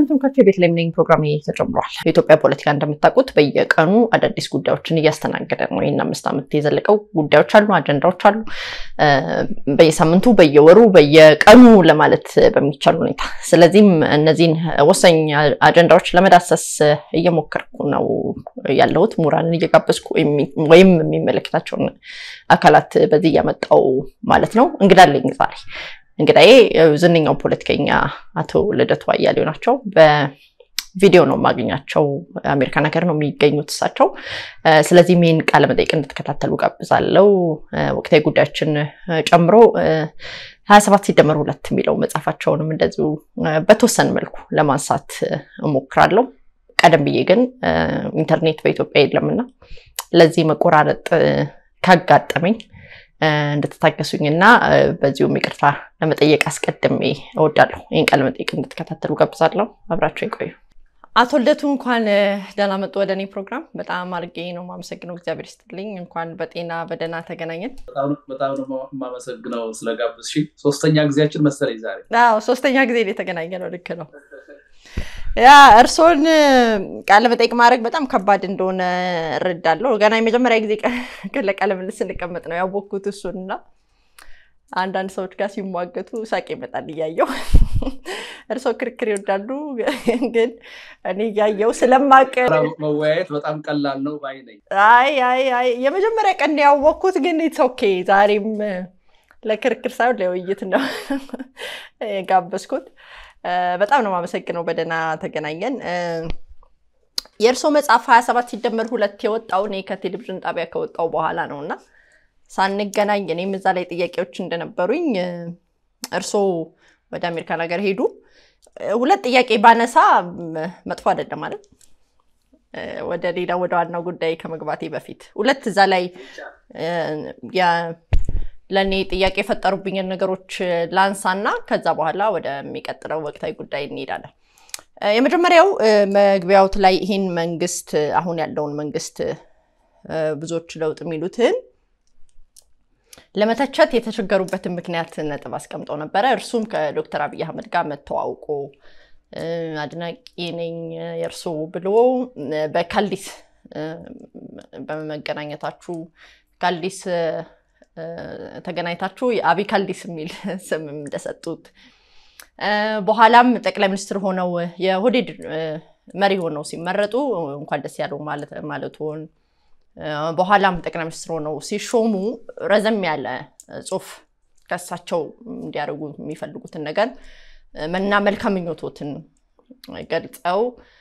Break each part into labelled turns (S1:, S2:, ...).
S1: ሰላም ተመልካቾች፣ የቤተልሔም ነኝ። ፕሮግራም ተጀምሯል። የኢትዮጵያ ፖለቲካ እንደምታውቁት በየቀኑ አዳዲስ ጉዳዮችን እያስተናገደ ነው። ይህን አምስት ዓመት የዘለቀው ጉዳዮች አሉ፣ አጀንዳዎች አሉ። በየሳምንቱ በየወሩ በየቀኑ ለማለት በሚቻል ሁኔታ። ስለዚህም እነዚህን ወሳኝ አጀንዳዎች ለመዳሰስ እየሞከርኩ ነው ያለሁት። ምሁራንን እየጋበዝኩ ወይም የሚመለከታቸውን አካላት በዚህ እያመጣው ማለት ነው። እንግዳለኝ ዛሬ እንግዳዬ ዝነኛው ፖለቲከኛ አቶ ልደቱ አያሌው ናቸው። በቪዲዮ ነው የማገኛቸው። አሜሪካን ሀገር ነው የሚገኙት እሳቸው። ስለዚህም ይህን ቃለ መጠይቅ እንድትከታተሉ ጋብዛለው። ወቅታዊ ጉዳዮችን ጨምሮ ሀያ ሰባት ሲደመር ሁለት የሚለው መጽሐፋቸውንም እንደዚሁ በተወሰነ መልኩ ለማንሳት እሞክራለሁ። ቀደም ብዬ ግን ኢንተርኔት በኢትዮጵያ የለምና ለዚህ መቆራረጥ ካጋጠመኝ እንድትታገሱኝ እና በዚሁም ይቅርታ ለመጠየቅ አስቀድሜ እወዳለሁ። ይህን ቃለ መጠይቅ እንድትከታተሉ ጋብዛለሁ። አብራቸው ይቆዩ። አቶ ልደቱ እንኳን ደህና መጡ ወደ እኔ ፕሮግራም። በጣም አድርጌ ነው የማመሰግነው። እግዚአብሔር ይስጥልኝ። እንኳን በጤና በደህና ተገናኘን።
S2: በጣም ነው የማመሰግነው ስለጋበዝሽኝ። ሶስተኛ ጊዜያችን መሰለኝ ዛሬ።
S1: አዎ ሶስተኛ ጊዜ የተገናኘ ነው። ልክ ነው። ያ እርስዎን ቃለ መጠይቅ ማድረግ በጣም ከባድ እንደሆነ እረዳለሁ። ገና የመጀመሪያ ጊዜ ለቃለ ምልልስ ስንቀመጥ ነው ያወቅኩት እሱን እና አንዳንድ ሰዎች ጋር ሲሟገቱ ሳቅ ይመጣል እያየው። እርስዎ ክርክር ይወዳሉ፣ ግን እኔ እያየው ስለማቅ
S2: መወያየት በጣም ቀላል ነው ባይ ነኝ።
S1: አይ አይ አይ የመጀመሪያ ቀን ያወቅኩት ግን ኢትስ ኦኬ። ዛሬም ለክርክር ሳይሆን ለውይይት ነው የጋበዝኩት። በጣም ነው የማመሰግነው። በደህና ተገናኘን። የእርስዎ መጽሐፍ ሀያ ሰባት ሲደመር ሁለት የወጣው እኔ ከቴሌቪዥን ጣቢያ ከወጣው በኋላ ነው እና ሳንገናኝ እኔም እዛ ላይ ጥያቄዎች እንደነበሩኝ እርስዎ ወደ አሜሪካን ሀገር ሄዱ። ሁለት ጥያቄ ባነሳ መጥፎ አይደለም ማለት ወደ ሌላ ወደ ዋናው ጉዳይ ከመግባቴ በፊት ሁለት እዛ ላይ ለእኔ ጥያቄ የፈጠሩብኝን ነገሮች ላንሳና ከዛ በኋላ ወደሚቀጥለው ወቅታዊ ጉዳይ እንሄዳለን። የመጀመሪያው መግቢያውት ላይ ይህን መንግስት አሁን ያለውን መንግስት ብዙዎች ለውጥ የሚሉትን ለመተቸት የተቸገሩበትን ምክንያት ነጥብ አስቀምጠው ነበረ። እርሱም ከዶክተር አብይ አህመድ ጋር መተዋውቆ አድናቂ ነኝ የእርሶ ብሎ በካልዲስ በመገናኘታችሁ ካልዲስ ተገናኝታችሁ የአብይ ካልዲስ የሚል ስም እንደሰጡት በኋላም ጠቅላይ ሚኒስትር ሆነው የኦህዴድ መሪ ሆነው ሲመረጡ እንኳን ደስ ያለው ማለቱን በኋላም ጠቅላይ ሚኒስትር ሆነው ሲሾሙ ረዘም ያለ ጽሑፍ ከእሳቸው እንዲያደርጉ የሚፈልጉትን ነገር እና መልካም ምኞቶትን ገልጸው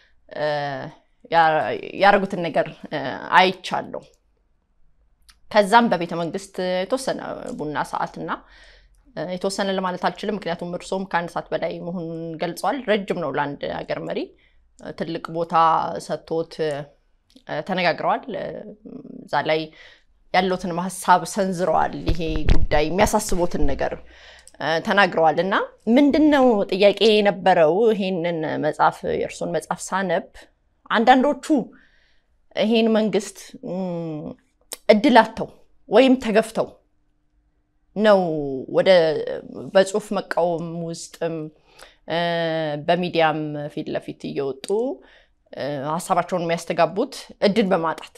S1: ያደረጉትን ነገር አይቻለሁ። ከዛም በቤተ መንግስት የተወሰነ ቡና ሰዓት እና የተወሰነ ለማለት አልችልም፣ ምክንያቱም እርሶም ከአንድ ሰዓት በላይ መሆኑን ገልጸዋል። ረጅም ነው ለአንድ ሀገር መሪ። ትልቅ ቦታ ሰጥቶት ተነጋግረዋል። እዛ ላይ ያለውትን ሀሳብ ሰንዝረዋል። ይሄ ጉዳይ የሚያሳስቦትን ነገር ተናግረዋል። እና ምንድን ነው ጥያቄ የነበረው ይሄንን መጽሐፍ የእርሶን መጽሐፍ ሳነብ አንዳንዶቹ ይሄን መንግስት እድል አጥተው ወይም ተገፍተው ነው ወደ በጽሁፍ መቃወም ውስጥም በሚዲያም ፊት ለፊት እየወጡ ሀሳባቸውን የሚያስተጋቡት እድል በማጣት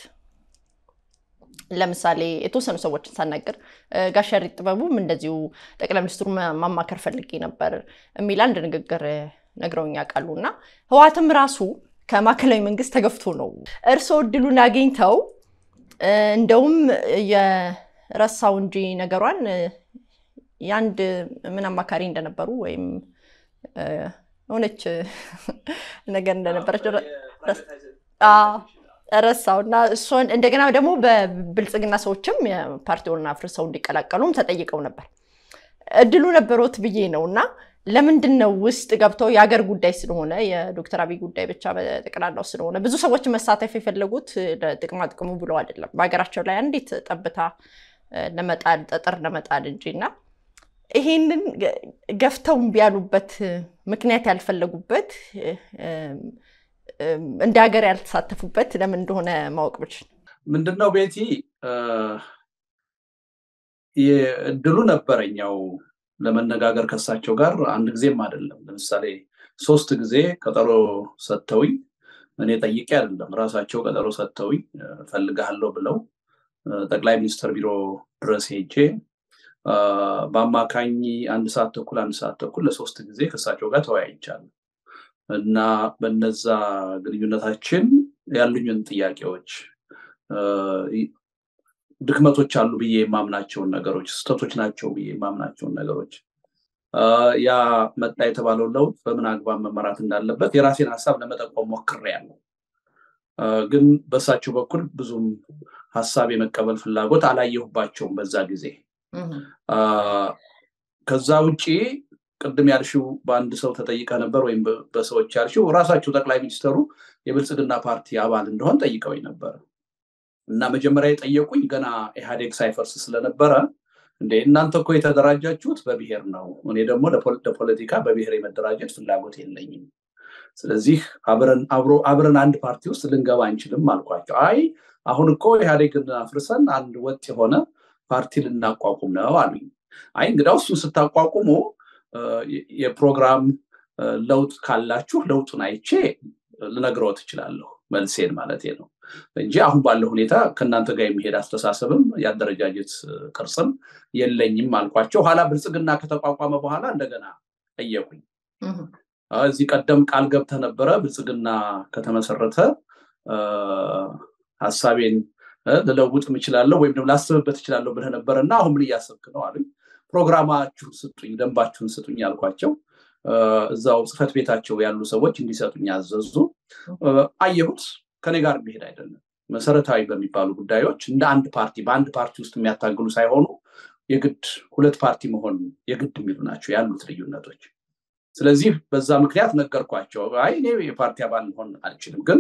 S1: ለምሳሌ የተወሰኑ ሰዎችን ሳናገር ጋሽ ያሬድ ጥበቡም እንደዚሁ ጠቅላይ ሚኒስትሩ ማማከር ፈልጌ ነበር የሚል አንድ ንግግር ነግረውኝ ያውቃሉ። እና ህወሓትም ራሱ ከማዕከላዊ መንግስት ተገፍቶ ነው እርስዎ እድሉን አግኝተው እንደውም የረሳው እንጂ ነገሯን የአንድ ምን አማካሪ እንደነበሩ ወይም ሆነች ነገር እንደነበረች ረሳው እና እሷን እንደገና ደግሞ በብልጽግና ሰዎችም የፓርቲውን አፍርሰው እንዲቀላቀሉም ተጠይቀው ነበር። እድሉ ነበሮት ብዬ ነው እና ለምንድን ነው ውስጥ ገብተው የሀገር ጉዳይ ስለሆነ የዶክተር አብይ ጉዳይ ብቻ በጠቅላላው ስለሆነ ብዙ ሰዎች መሳተፍ የፈለጉት ለጥቅማ ጥቅሙ ብለው አይደለም፣ በሀገራቸው ላይ አንዲት ጠብታ ለመጣል ጠጠር ለመጣል እንጂ እና ይሄንን ገፍተው እምቢ ያሉበት ምክንያት ያልፈለጉበት እንደ ሀገር ያልተሳተፉበት ለምን እንደሆነ ማወቅ ብችል
S2: ምንድነው ቤቲ እድሉ ነበረኝ ያው ለመነጋገር ከሳቸው ጋር አንድ ጊዜም አይደለም። ለምሳሌ ሶስት ጊዜ ቀጠሮ ሰጥተውኝ እኔ ጠይቄ አይደለም ራሳቸው ቀጠሮ ሰጥተውኝ ፈልግሃለሁ ብለው ጠቅላይ ሚኒስትር ቢሮ ድረስ ሄጄ በአማካኝ አንድ ሰዓት ተኩል አንድ ሰዓት ተኩል ለሶስት ጊዜ ከእሳቸው ጋር ተወያይቻለሁ እና በነዛ ግንኙነታችን ያሉኝን ጥያቄዎች ድክመቶች አሉ ብዬ የማምናቸውን ነገሮች ስህተቶች ናቸው ብዬ የማምናቸውን ነገሮች ያ መጣ የተባለው ለውጥ በምን አግባብ መመራት እንዳለበት የራሴን ሀሳብ ለመጠቆም ሞክሬያለሁ። ግን በእሳቸው በኩል ብዙም ሀሳብ የመቀበል ፍላጎት አላየሁባቸውም በዛ ጊዜ። ከዛ ውጭ ቅድም ያልሽው በአንድ ሰው ተጠይቀ ነበር ወይም በሰዎች ያልሽው ራሳቸው ጠቅላይ ሚኒስትሩ የብልጽግና ፓርቲ አባል እንደሆን ጠይቀውኝ ነበር እና መጀመሪያ የጠየቁኝ ገና ኢህአዴግ ሳይፈርስ ስለነበረ እንደ እናንተ እኮ የተደራጃችሁት በብሔር ነው፣ እኔ ደግሞ ለፖለቲካ በብሔር የመደራጀት ፍላጎት የለኝም። ስለዚህ አብረን አንድ ፓርቲ ውስጥ ልንገባ አንችልም አልኳቸው። አይ አሁን እኮ ኢህአዴግን አፍርሰን አንድ ወጥ የሆነ ፓርቲ ልናቋቁም ነው አሉኝ። አይ እንግዲያው እሱን ስታቋቁሙ የፕሮግራም ለውጥ ካላችሁ ለውጡን አይቼ ልነግረው ትችላለሁ፣ መልሴን ማለት ነው እንጂ አሁን ባለው ሁኔታ ከእናንተ ጋር የሚሄድ አስተሳሰብም የአደረጃጀት ቅርጽም የለኝም አልኳቸው። ኋላ ብልጽግና ከተቋቋመ በኋላ እንደገና ጠየቁኝ። እዚህ ቀደም ቃል ገብተህ ነበረ ብልጽግና ከተመሰረተ ሀሳቤን ልለውጥ እችላለሁ ወይም ደግሞ ላስብበት እችላለሁ ብለህ ነበረ እና አሁን ምን እያሰብክ ነው አሉኝ። ፕሮግራማችሁን ስጡኝ፣ ደንባችሁን ስጡኝ አልኳቸው። እዛው ጽህፈት ቤታቸው ያሉ ሰዎች እንዲሰጡኝ አዘዙ። አየሁት። ከኔ ጋር የሚሄድ አይደለም። መሰረታዊ በሚባሉ ጉዳዮች እንደ አንድ ፓርቲ በአንድ ፓርቲ ውስጥ የሚያታግሉ ሳይሆኑ የግድ ሁለት ፓርቲ መሆን የግድ የሚሉ ናቸው ያሉት ልዩነቶች። ስለዚህ በዛ ምክንያት ነገርኳቸው። አይ እኔ የፓርቲ አባል መሆን አልችልም፣ ግን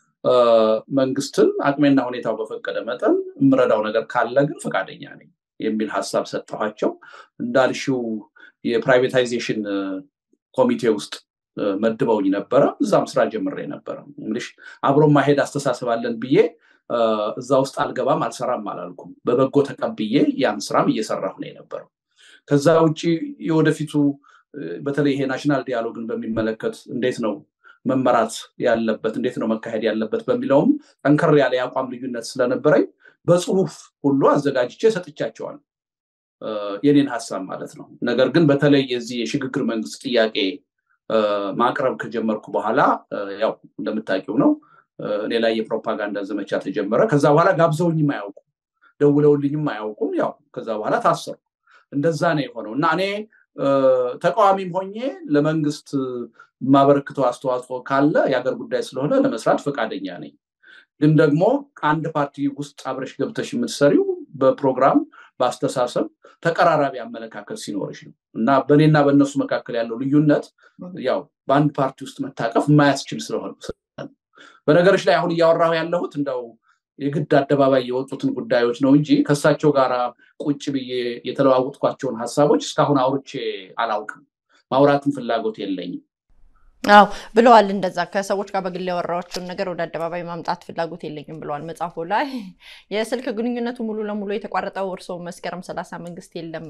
S2: መንግስትን አቅሜና ሁኔታው በፈቀደ መጠን የምረዳው ነገር ካለ ግን ፈቃደኛ ነኝ የሚል ሀሳብ ሰጠኋቸው። እንዳልሽው የፕራይቬታይዜሽን ኮሚቴ ውስጥ መድበውኝ ነበረ። እዛም ስራ ጀምሬ ነበረ። እንግዲህ አብሮ ማሄድ አስተሳሰብ አለን ብዬ እዛ ውስጥ አልገባም አልሰራም አላልኩም። በበጎ ተቀብዬ ያን ስራም እየሰራሁ ነው የነበረው። ከዛ ውጭ የወደፊቱ በተለይ ይሄ ናሽናል ዲያሎግን በሚመለከት እንዴት ነው መመራት ያለበት እንዴት ነው መካሄድ ያለበት በሚለውም ጠንከር ያለ የአቋም ልዩነት ስለነበረኝ በጽሁፍ ሁሉ አዘጋጅቼ ሰጥቻቸዋል የኔን ሀሳብ ማለት ነው። ነገር ግን በተለይ የዚህ የሽግግር መንግስት ጥያቄ ማቅረብ ከጀመርኩ በኋላ ያው እንደምታውቂው ነው እኔ ላይ የፕሮፓጋንዳ ዘመቻ ተጀመረ። ከዛ በኋላ ጋብዘውኝም አያውቁም፣ ደውለውልኝም አያውቁም። ያው ከዛ በኋላ ታሰሩ። እንደዛ ነው የሆነው እና እኔ ተቃዋሚም ሆኜ ለመንግስት የማበረክተው አስተዋጽኦ ካለ የሀገር ጉዳይ ስለሆነ ለመስራት ፈቃደኛ ነኝ። ግን ደግሞ አንድ ፓርቲ ውስጥ አብረሽ ገብተሽ የምትሰሪው በፕሮግራም በአስተሳሰብ ተቀራራቢ አመለካከት ሲኖርሽ ነው እና በእኔና በእነሱ መካከል ያለው ልዩነት ያው በአንድ ፓርቲ ውስጥ መታቀፍ የማያስችል ስለሆነ በነገሮች ላይ አሁን እያወራሁ ያለሁት እንደው የግድ አደባባይ የወጡትን ጉዳዮች ነው እንጂ ከእሳቸው ጋር ቁጭ ብዬ የተለዋወጥኳቸውን ሀሳቦች እስካሁን አውርቼ አላውቅም። ማውራትን ፍላጎት የለኝም።
S1: አዎ ብለዋል። እንደዛ ከሰዎች ጋር በግል ያወራኋቸውን ነገር ወደ አደባባይ ማምጣት ፍላጎት የለኝም ብለዋል መጽሐፉ ላይ። የስልክ ግንኙነቱ ሙሉ ለሙሉ የተቋረጠው እርስዎ መስከረም ሰላሳ መንግስት የለም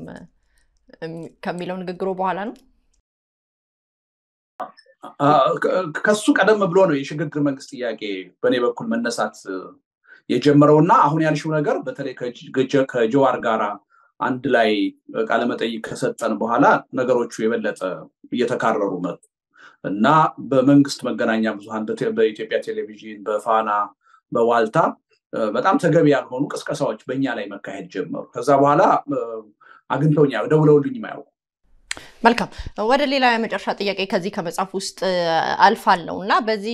S1: ከሚለው ንግግሮ በኋላ ነው።
S2: ከሱ ቀደም ብሎ ነው የሽግግር መንግስት ጥያቄ በእኔ በኩል መነሳት የጀመረው እና አሁን ያልሽው ነገር በተለይ ከጀዋር ጋራ አንድ ላይ ቃለመጠይቅ ከሰጠን በኋላ ነገሮቹ የበለጠ እየተካረሩ መጡ እና በመንግስት መገናኛ ብዙኃን በኢትዮጵያ ቴሌቪዥን፣ በፋና፣ በዋልታ በጣም ተገቢ ያልሆኑ ቅስቀሳዎች በእኛ ላይ መካሄድ ጀመሩ። ከዛ በኋላ አግኝተውኛ ደውለውልኝ አያውቁም።
S1: መልካም ወደ ሌላ የመጨረሻ ጥያቄ ከዚህ ከመጽሐፍ ውስጥ አልፋለሁ እና በዚህ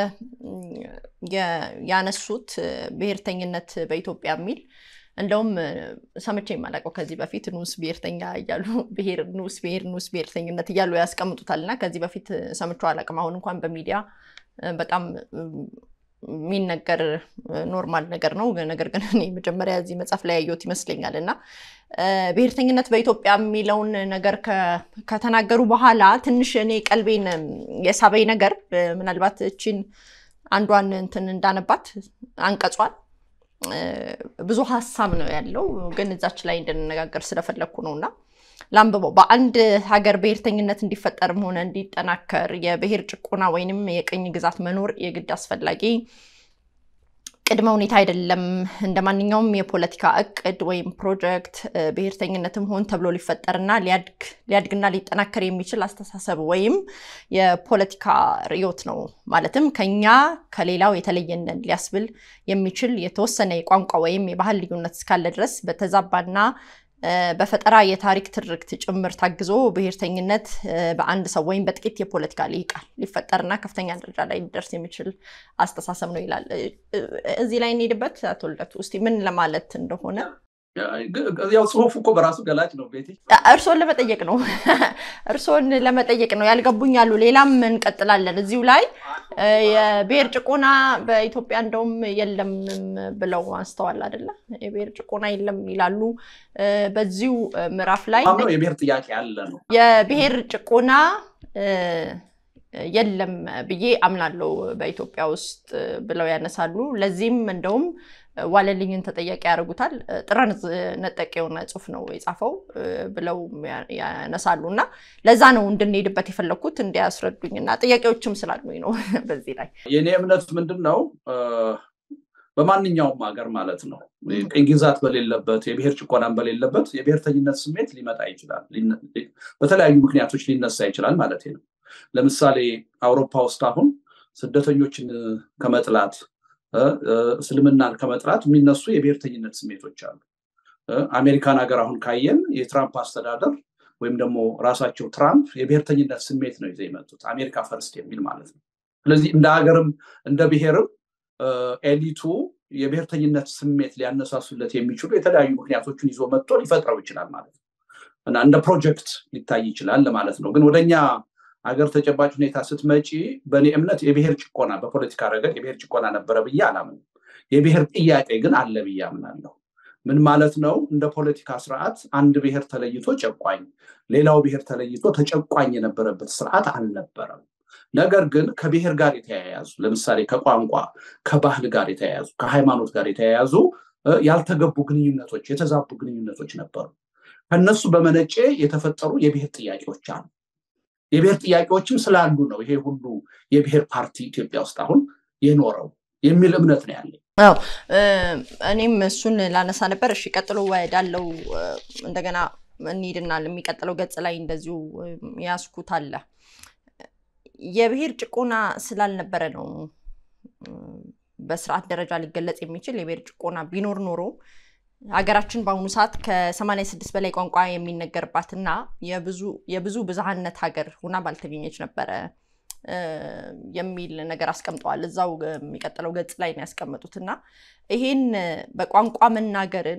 S1: ያነሱት ብሔርተኝነት በኢትዮጵያ የሚል እንደውም ሰምቼ የማላውቀው ከዚህ በፊት ንዑስ ብሔርተኛ እያሉ ብሔር ንዑስ ብሔር ንዑስ ብሔርተኝነት እያሉ ያስቀምጡታል እና ከዚህ በፊት ሰምቼው አላውቅም። አሁን እንኳን በሚዲያ በጣም የሚነገር ኖርማል ነገር ነው። ነገር ግን እኔ መጀመሪያ እዚህ መጽሐፍ ላይ ያየሁት ይመስለኛል እና ብሔርተኝነት በኢትዮጵያ የሚለውን ነገር ከተናገሩ በኋላ ትንሽ እኔ ቀልቤን የሳበኝ ነገር ምናልባት እችን አንዷን እንትን እንዳነባት አንቀጿል ብዙ ሀሳብ ነው ያለው፣ ግን እዛች ላይ እንድንነጋገር ስለፈለግኩ ነው እና ላንብበው። በአንድ ሀገር ብሔርተኝነት እንዲፈጠርም ሆነ እንዲጠናከር የብሔር ጭቆና ወይንም የቅኝ ግዛት መኖር የግድ አስፈላጊ ቅድመ ሁኔታ አይደለም። እንደ ማንኛውም የፖለቲካ እቅድ ወይም ፕሮጀክት ብሔርተኝነትም ሆን ተብሎ ሊፈጠርና ሊያድግና ሊጠናከር የሚችል አስተሳሰብ ወይም የፖለቲካ ርዕዮት ነው። ማለትም ከኛ ከሌላው የተለየንን ሊያስብል የሚችል የተወሰነ የቋንቋ ወይም የባህል ልዩነት እስካለ ድረስ በተዛባና በፈጠራ የታሪክ ትርክት ጭምር ታግዞ ብሔርተኝነት በአንድ ሰው ወይም በጥቂት የፖለቲካ ልሂቃን ሊፈጠርና ከፍተኛ ደረጃ ላይ ሊደርስ የሚችል አስተሳሰብ ነው ይላል። እዚህ ላይ እንሄድበት። አቶ ልደቱ እስኪ ምን ለማለት እንደሆነ
S2: ያው ጽሁፉ እኮ በራሱ ገላጭ ነው። ቤቲ
S1: እርስዎን ለመጠየቅ ነው እርስዎን ለመጠየቅ ነው ያልገቡኝ አሉ። ሌላም እንቀጥላለን እዚሁ ላይ የብሔር ጭቆና በኢትዮጵያ እንደውም የለም ብለው አንስተዋል አይደለ? የብሔር ጭቆና የለም ይላሉ። በዚሁ ምዕራፍ ላይ
S2: የብሔር ጥያቄ አለ ነው
S1: የብሔር ጭቆና የለም ብዬ አምናለሁ በኢትዮጵያ ውስጥ ብለው ያነሳሉ። ለዚህም እንደውም ዋለልኝን ተጠያቂ ያደርጉታል። ጥረን ነጠቅ የሆነ ጽሁፍ ነው የጻፈው ብለው ያነሳሉ። እና ለዛ ነው እንድንሄድበት የፈለግኩት እንዲያስረዱኝ እና ጥያቄዎችም ስላሉኝ ነው። በዚህ ላይ
S2: የእኔ እምነት ምንድን ነው፣ በማንኛውም ሀገር ማለት ነው ቅኝ ግዛት በሌለበት የብሔር ጭቆናን በሌለበት የብሔርተኝነት ስሜት ሊመጣ ይችላል። በተለያዩ ምክንያቶች ሊነሳ ይችላል ማለት ነው። ለምሳሌ አውሮፓ ውስጥ አሁን ስደተኞችን ከመጥላት እስልምናን ከመጥላት የሚነሱ የብሔርተኝነት ስሜቶች አሉ። አሜሪካን ሀገር አሁን ካየን የትራምፕ አስተዳደር ወይም ደግሞ ራሳቸው ትራምፕ የብሔርተኝነት ስሜት ነው ይዘው የመጡት አሜሪካ ፈርስት የሚል ማለት ነው። ስለዚህ እንደ ሀገርም እንደ ብሔርም ኤሊቱ የብሔርተኝነት ስሜት ሊያነሳሱለት የሚችሉ የተለያዩ ምክንያቶችን ይዞ መጥቶ ሊፈጥረው ይችላል ማለት ነው እና እንደ ፕሮጀክት ሊታይ ይችላል ለማለት ነው። ግን ወደኛ ሀገር ተጨባጭ ሁኔታ ስትመጪ በእኔ እምነት የብሔር ጭቆና በፖለቲካ ረገድ የብሔር ጭቆና ነበረ ብዬ አላምንም። የብሔር ጥያቄ ግን አለ ብዬ አምናለሁ። ምን ማለት ነው? እንደ ፖለቲካ ስርዓት አንድ ብሔር ተለይቶ ጨቋኝ፣ ሌላው ብሔር ተለይቶ ተጨቋኝ የነበረበት ስርዓት አልነበረም። ነገር ግን ከብሔር ጋር የተያያዙ ለምሳሌ ከቋንቋ ከባህል ጋር የተያያዙ ከሃይማኖት ጋር የተያያዙ ያልተገቡ ግንኙነቶች፣ የተዛቡ ግንኙነቶች ነበሩ። ከነሱ በመነጨ የተፈጠሩ የብሔር ጥያቄዎች አሉ። የብሔር ጥያቄዎችም ስላሉ ነው ይሄ ሁሉ የብሔር ፓርቲ ኢትዮጵያ ውስጥ አሁን የኖረው የሚል እምነት ነው ያለኝ።
S1: አዎ እኔም እሱን ላነሳ ነበር። እሺ ቀጥሎ ወዳለው እንደገና እንሂድና የሚቀጥለው ገጽ ላይ እንደዚሁ ያስኩት አለ የብሔር ጭቆና ስላልነበረ ነው በስርዓት ደረጃ ሊገለጽ የሚችል የብሔር ጭቆና ቢኖር ኖሮ ሀገራችን በአሁኑ ሰዓት ከ86 በላይ ቋንቋ የሚነገርባትና የብዙ ብዝሃነት ሀገር ሁና ባልተገኘች ነበረ የሚል ነገር አስቀምጠዋል። እዛው የሚቀጥለው ገጽ ላይ ነው ያስቀመጡት እና ይሄን በቋንቋ መናገርን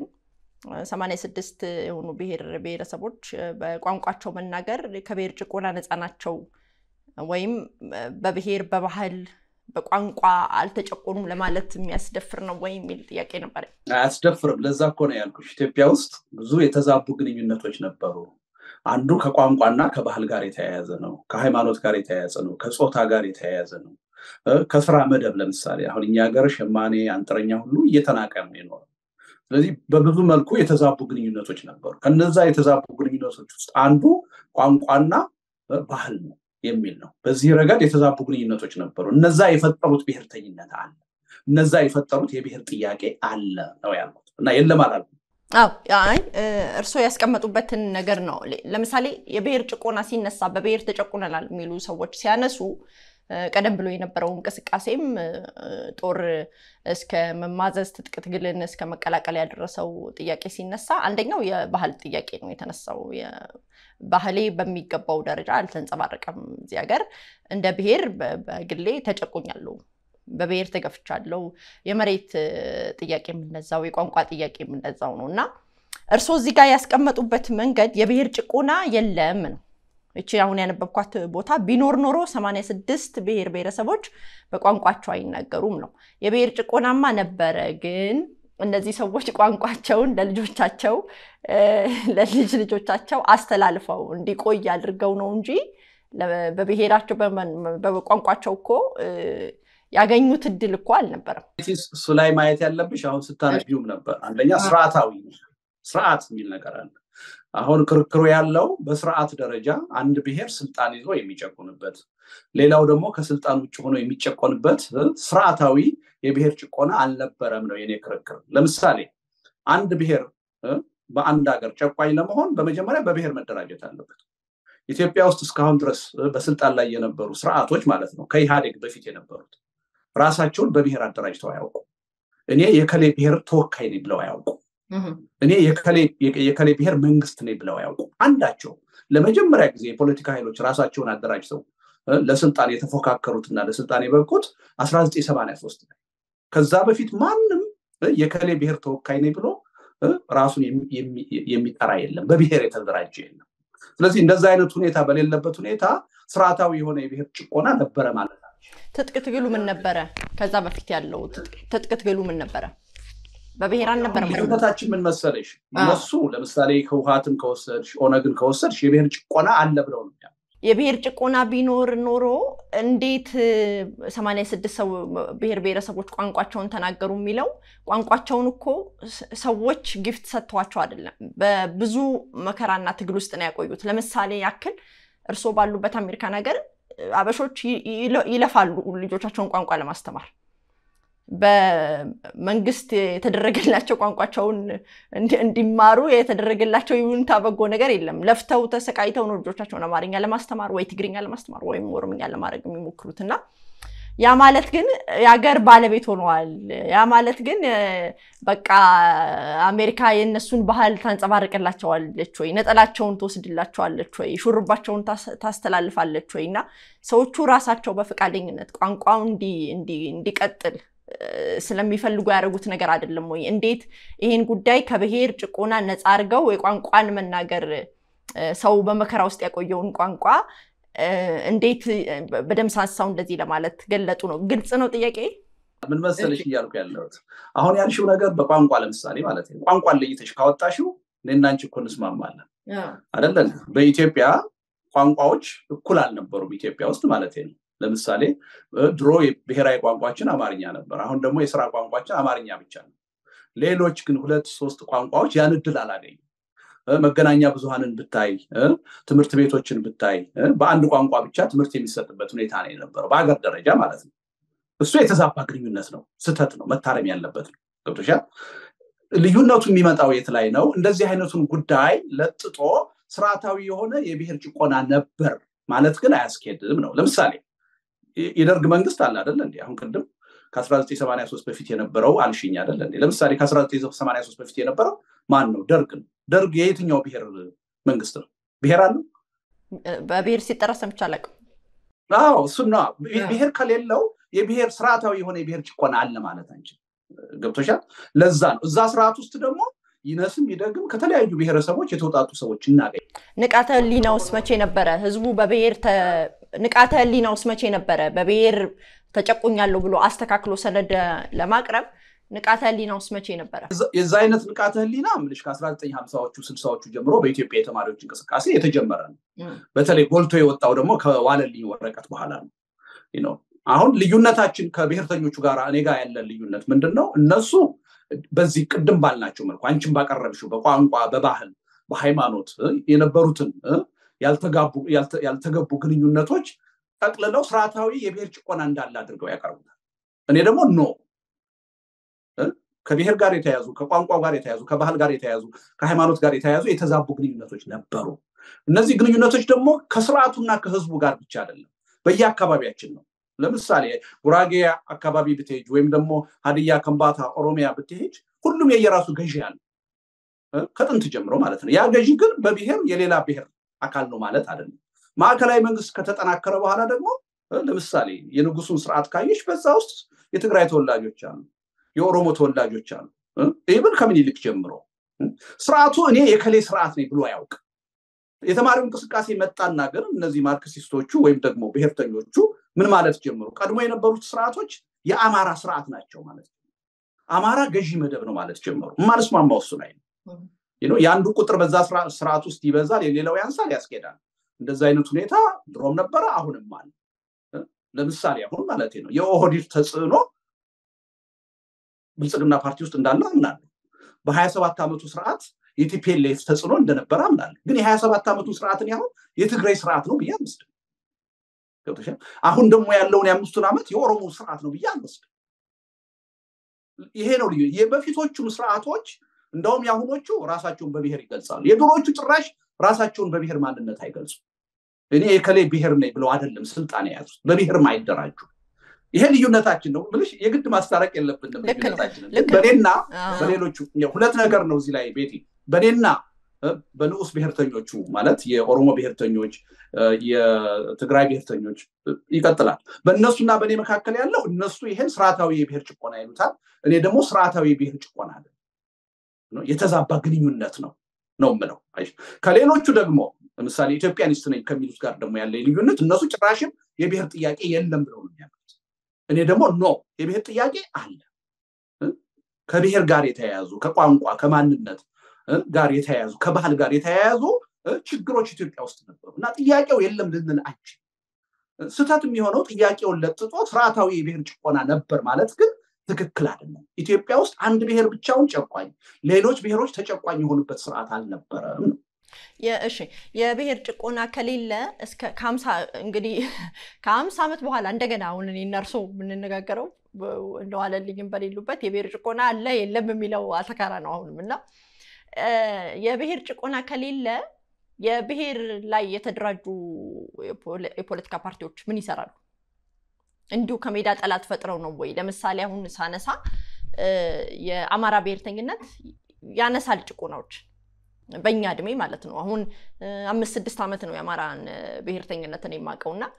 S1: 86 የሆኑ ብሔር ብሔረሰቦች በቋንቋቸው መናገር ከብሔር ጭቆና ነፃ ናቸው ወይም በብሔር በባህል በቋንቋ አልተጨቆኑም ለማለት የሚያስደፍር ነው ወይ የሚል ጥያቄ ነበር።
S2: አያስደፍርም። ለዛ እኮ ነው ያልኩሽ። ኢትዮጵያ ውስጥ ብዙ የተዛቡ ግንኙነቶች ነበሩ። አንዱ ከቋንቋና ከባህል ጋር የተያያዘ ነው። ከሃይማኖት ጋር የተያያዘ ነው። ከፆታ ጋር የተያያዘ ነው። ከስራ መደብ ለምሳሌ አሁን እኛ ሀገር ሸማኔ፣ አንጥረኛ ሁሉ እየተናቀ ነው የኖረው። ስለዚህ በብዙ መልኩ የተዛቡ ግንኙነቶች ነበሩ። ከነዛ የተዛቡ ግንኙነቶች ውስጥ አንዱ ቋንቋና ባህል ነው የሚል ነው። በዚህ ረገድ የተዛቡ ግንኙነቶች ነበሩ። እነዛ የፈጠሩት ብሔርተኝነት አለ፣ እነዛ የፈጠሩት የብሔር ጥያቄ አለ ነው ያልኩት እና የለም አላልኩም።
S1: አዎ አይ እርስዎ ያስቀመጡበትን ነገር ነው። ለምሳሌ የብሔር ጭቆና ሲነሳ በብሔር ተጨቁነናል የሚሉ ሰዎች ሲያነሱ ቀደም ብሎ የነበረው እንቅስቃሴም ጦር እስከ መማዘዝ ትጥቅ ትግልን እስከ መቀላቀል ያደረሰው ጥያቄ ሲነሳ አንደኛው የባህል ጥያቄ ነው የተነሳው። ባህሌ በሚገባው ደረጃ አልተንጸባረቀም እዚህ ሀገር። እንደ ብሔር በግሌ ተጨቁኛለሁ፣ በብሔር ተገፍቻለሁ። የመሬት ጥያቄ የምነዛው፣ የቋንቋ ጥያቄ የምነዛው ነው እና እርስዎ እዚህ ጋር ያስቀመጡበት መንገድ የብሔር ጭቆና የለም ነው እቺ አሁን ያነበብኳት ቦታ ቢኖር ኖሮ 86 ብሔር ብሔረሰቦች በቋንቋቸው አይናገሩም ነው። የብሔር ጭቆናማ ነበረ፣ ግን እነዚህ ሰዎች ቋንቋቸውን ለልጆቻቸው ለልጅ ልጆቻቸው አስተላልፈው እንዲቆይ አድርገው ነው እንጂ በብሔራቸው በቋንቋቸው እኮ ያገኙት እድል እኮ አልነበረም።
S2: እሱ ላይ ማየት ያለብሽ አሁን ስታነቢውም ነበር። አንደኛ ስርዓታዊ ስርዓት የሚል ነገር አለ። አሁን ክርክሩ ያለው በስርዓት ደረጃ አንድ ብሔር ስልጣን ይዞ የሚጨቁንበት፣ ሌላው ደግሞ ከስልጣን ውጭ ሆኖ የሚጨቆንበት ስርዓታዊ የብሔር ጭቆና አልነበረም ነው የኔ ክርክር። ለምሳሌ አንድ ብሔር በአንድ ሀገር ጨቋኝ ለመሆን በመጀመሪያ በብሔር መደራጀት አለበት። ኢትዮጵያ ውስጥ እስካሁን ድረስ በስልጣን ላይ የነበሩ ስርዓቶች ማለት ነው ከኢህአዴግ በፊት የነበሩት ራሳቸውን በብሔር አደራጅተው አያውቁ። እኔ የከሌ ብሔር ተወካይ ነኝ ብለው አያውቁ። እኔ የከሌ ብሔር መንግስት ነኝ ብለው አያውቁ። አንዳቸው ለመጀመሪያ ጊዜ የፖለቲካ ኃይሎች ራሳቸውን አደራጅተው ለስልጣን የተፎካከሩትና ለስልጣን የበቁት 1983 ላይ። ከዛ በፊት ማንም የከሌ ብሔር ተወካይ ነኝ ብሎ ራሱን የሚጠራ የለም፣ በብሔር የተደራጀ የለም። ስለዚህ እንደዛ አይነት ሁኔታ በሌለበት ሁኔታ ስርዓታዊ የሆነ የብሔር ጭቆና ነበረ ማለት ነው።
S1: ትጥቅ ትግሉ ምን ነበረ? ከዛ በፊት ያለው ትጥቅ ትግሉ ምን ነበረ? በብሔር አልነበረም።
S2: ልዩነታችን ምን መሰለሽ? እነሱ ለምሳሌ ህወሓትን ከወሰድሽ ኦነግን ከወሰድሽ የብሔር ጭቆና አለ ብለው ነው
S1: የብሔር ጭቆና ቢኖር ኖሮ እንዴት ሰማንያ ስድስት ሰው ብሔር ብሔረሰቦች ቋንቋቸውን ተናገሩ የሚለው ቋንቋቸውን እኮ ሰዎች ጊፍት ሰጥተዋቸው አይደለም። በብዙ መከራና ትግል ውስጥ ነው ያቆዩት። ለምሳሌ ያክል እርስዎ ባሉበት አሜሪካን ሀገር አበሾች ይለፋሉ ልጆቻቸውን ቋንቋ ለማስተማር በመንግስት የተደረገላቸው ቋንቋቸውን እንዲማሩ የተደረገላቸው ይሁንታ በጎ ነገር የለም። ለፍተው ተሰቃይተው ነው ልጆቻቸውን አማርኛ ለማስተማር ወይ ትግርኛ ለማስተማር ወይም ኦሮምኛ ለማድረግ የሚሞክሩት እና ያ ማለት ግን የሀገር ባለቤት ሆነዋል። ያ ማለት ግን በቃ አሜሪካ የእነሱን ባህል ታንጸባርቅላቸዋለች ወይ፣ ነጠላቸውን ትወስድላቸዋለች ወይ፣ ሹርባቸውን ታስተላልፋለች ወይ እና ሰዎቹ ራሳቸው በፈቃደኝነት ቋንቋው እንዲቀጥል ስለሚፈልጉ ያደረጉት ነገር አይደለም ወይ? እንዴት ይሄን ጉዳይ ከብሔር ጭቆና ነፃ አድርገው የቋንቋን መናገር ሰው በመከራ ውስጥ ያቆየውን ቋንቋ እንዴት በደምሳሳው እንደዚህ ለማለት ገለጡ ነው? ግልጽ ነው ጥያቄ።
S2: ምን መሰለሽ እያልኩ ያለሁት አሁን ያልሽው ነገር በቋንቋ ለምሳሌ ማለት ነው ቋንቋን ለይተሽ ካወጣሽው እኔና አንቺ እኮ እንስማማለን አይደለን? በኢትዮጵያ ቋንቋዎች እኩል አልነበሩም ኢትዮጵያ ውስጥ ማለት ነው። ለምሳሌ ድሮ ብሔራዊ ቋንቋችን አማርኛ ነበር። አሁን ደግሞ የስራ ቋንቋችን አማርኛ ብቻ ነው። ሌሎች ግን ሁለት ሶስት ቋንቋዎች ያን እድል አላገኙም። መገናኛ ብዙሃንን ብታይ፣ ትምህርት ቤቶችን ብታይ በአንድ ቋንቋ ብቻ ትምህርት የሚሰጥበት ሁኔታ ነው የነበረው በሀገር ደረጃ ማለት ነው። እሱ የተዛባ ግንኙነት ነው፣ ስህተት ነው፣ መታረም ያለበት ነው። ገብቶሻል? ልዩነቱ የሚመጣው የት ላይ ነው? እንደዚህ አይነቱን ጉዳይ ለጥጦ ስርዓታዊ የሆነ የብሔር ጭቆና ነበር ማለት ግን አያስኬድም ነው። ለምሳሌ የደርግ መንግስት አለ አደለ እንዴ? አሁን ቅድም ከ1983 በፊት የነበረው አልሽኝ አደለ እንዴ? ለምሳሌ ከ1983 በፊት የነበረው ማን ነው? ደርግ ነው። ደርግ የየትኛው ብሔር መንግስት ነው? ብሔር አለው?
S1: በብሔር ሲጠራ ሰምቼ አላውቅም።
S2: አዎ እሱና ብሔር ከሌለው የብሔር ስርዓታዊ የሆነ የብሔር ጭቆና አለ ማለት አንችል። ገብቶሻል? ለዛ ነው እዛ ስርዓት ውስጥ ደግሞ ይነስም ይደግም ከተለያዩ ብሔረሰቦች የተውጣጡ ሰዎች እናገኝ።
S1: ንቃተ ህሊናውስ መቼ ነበረ? ህዝቡ በብሔር ንቃተ ህሊናውስ መቼ ነበረ? በብሔር ተጨቁኛለሁ ብሎ አስተካክሎ ሰነድ ለማቅረብ ንቃተ ህሊናውስ መቼ ነበረ?
S2: የዛ አይነት ንቃተ ህሊና ምልሽ ከ1950ዎቹ ስልሳዎቹ ጀምሮ በኢትዮጵያ የተማሪዎች እንቅስቃሴ የተጀመረ ነው። በተለይ ጎልቶ የወጣው ደግሞ ከዋለልኝ ወረቀት በኋላ ነው። አሁን ልዩነታችን ከብሔርተኞቹ ጋር እኔ ጋር ያለን ልዩነት ምንድን ነው? እነሱ በዚህ ቅድም ባልናቸው መልኩ አንቺን ባቀረብሽው በቋንቋ፣ በባህል፣ በሃይማኖት የነበሩትን ያልተገቡ ግንኙነቶች ጠቅልለው ስርዓታዊ የብሔር ጭቆና እንዳለ አድርገው ያቀርቡታል። እኔ ደግሞ ኖ ከብሔር ጋር የተያዙ ከቋንቋ ጋር የተያዙ ከባህል ጋር የተያዙ ከሃይማኖት ጋር የተያዙ የተዛቡ ግንኙነቶች ነበሩ። እነዚህ ግንኙነቶች ደግሞ ከስርዓቱና ከህዝቡ ጋር ብቻ አይደለም፣ በየአካባቢያችን ነው። ለምሳሌ ጉራጌ አካባቢ ብትሄጅ ወይም ደግሞ ሀዲያ፣ ከምባታ፣ ኦሮሚያ ብትሄጅ ሁሉም የየራሱ ገዢ አለ ከጥንት ጀምሮ ማለት ነው። ያ ገዢ ግን በብሔር የሌላ ብሔር አካል ነው ማለት አይደለም። ማዕከላዊ መንግስት ከተጠናከረ በኋላ ደግሞ ለምሳሌ የንጉሱን ስርዓት ካየሽ በዛ ውስጥ የትግራይ ተወላጆች አሉ፣ የኦሮሞ ተወላጆች አሉ። ይህን ከምኒልክ ጀምሮ ስርዓቱ እኔ የከሌ ስርዓት ነኝ ብሎ አያውቅ። የተማሪው እንቅስቃሴ መጣና ግን እነዚህ ማርክሲስቶቹ ወይም ደግሞ ብሔርተኞቹ ምን ማለት ጀምሩ? ቀድሞ የነበሩት ስርዓቶች የአማራ ስርዓት ናቸው ማለት ነው። አማራ ገዢ መደብ ነው ማለት ጀመሩ። የማልስማማው እሱ ላይ ነው። የአንዱ ቁጥር በዛ ስርዓት ውስጥ ይበዛል፣ የሌላው ያንሳል፣ ያስኬዳል። እንደዚ አይነት ሁኔታ ድሮም ነበረ፣ አሁንም አለ። ለምሳሌ አሁን ማለት ነው የኦህዴድ ተጽዕኖ ብልጽግና ፓርቲ ውስጥ እንዳለ አምናለሁ። በሀያ ሰባት ዓመቱ ስርዓት የቲፒኤልኤፍ ተጽዕኖ እንደነበረ አምናለሁ። ግን የሀያ ሰባት ዓመቱ ስርዓትን ያሁን የትግራይ ስርዓት ነው ብዬ አልወስድም። ገብቶሻል? አሁን ደግሞ ያለውን የአምስቱን ዓመት የኦሮሞ ስርዓት ነው ብዬ አልወስድም። ይሄ ነው ልዩ። የበፊቶቹም ስርዓቶች እንደውም የአሁኖቹ ራሳቸውን በብሔር ይገልጻሉ። የድሮዎቹ ጭራሽ ራሳቸውን በብሔር ማንነት አይገልጹም። እኔ የከሌ ብሔር ነኝ ብለው አይደለም ስልጣን የያዙት፣ በብሔርም አይደራጁ። ይሄ ልዩነታችን ነው ብልሽ የግድ ማስታረቅ የለብንም ልዩነታችንን። በእኔና በሌሎቹ ሁለት ነገር ነው እዚህ ላይ ቤቲ፣ በእኔና በንዑስ ብሔርተኞቹ ማለት የኦሮሞ ብሔርተኞች፣ የትግራይ ብሔርተኞች ይቀጥላል። በእነሱና በእኔ መካከል ያለው እነሱ ይሄን ስርዓታዊ የብሔር ጭቆና ይሉታል። እኔ ደግሞ ስርዓታዊ የብሔር ጭቆና አለ የተዛባ ግንኙነት ነው ነው የምለው። ከሌሎቹ ደግሞ ለምሳሌ ኢትዮጵያኒስት ነኝ ከሚሉት ጋር ደግሞ ያለ ልዩነት እነሱ ጭራሽም የብሔር ጥያቄ የለም ብለው ነው የሚያሉት። እኔ ደግሞ ኖ የብሔር ጥያቄ አለ። ከብሔር ጋር የተያያዙ ከቋንቋ ከማንነት ጋር የተያያዙ ከባህል ጋር የተያያዙ ችግሮች ኢትዮጵያ ውስጥ ነበሩ እና ጥያቄው የለም ልንል አንችል። ስህተት የሚሆነው ጥያቄውን ለጥጦ ስርዓታዊ የብሔር ጭቆና ነበር ማለት ግን ትክክል አይደለም። ኢትዮጵያ ውስጥ አንድ ብሔር ብቻውን ጨቋኝ፣ ሌሎች ብሔሮች ተጨቋኝ የሆኑበት ስርዓት አልነበረም ነው።
S1: እሺ የብሔር ጭቆና ከሌለ እስከ ከሀምሳ እንግዲህ ከሀምሳ ዓመት በኋላ እንደገና አሁን እኔ እና እርስዎ የምንነጋገረው እንደዋለልኝም በሌሉበት የብሔር ጭቆና አለ የለም የሚለው አተካራ ነው አሁንም እና የብሔር ጭቆና ከሌለ የብሔር ላይ የተደራጁ የፖለቲካ ፓርቲዎች ምን ይሰራሉ? እንዲሁ ከሜዳ ጠላት ፈጥረው ነው ወይ? ለምሳሌ አሁን ሳነሳ የአማራ ብሔርተኝነት ያነሳል ጭቆናዎች በእኛ እድሜ ማለት ነው። አሁን አምስት ስድስት ዓመት ነው የአማራን ብሔርተኝነትን የማውቀው እና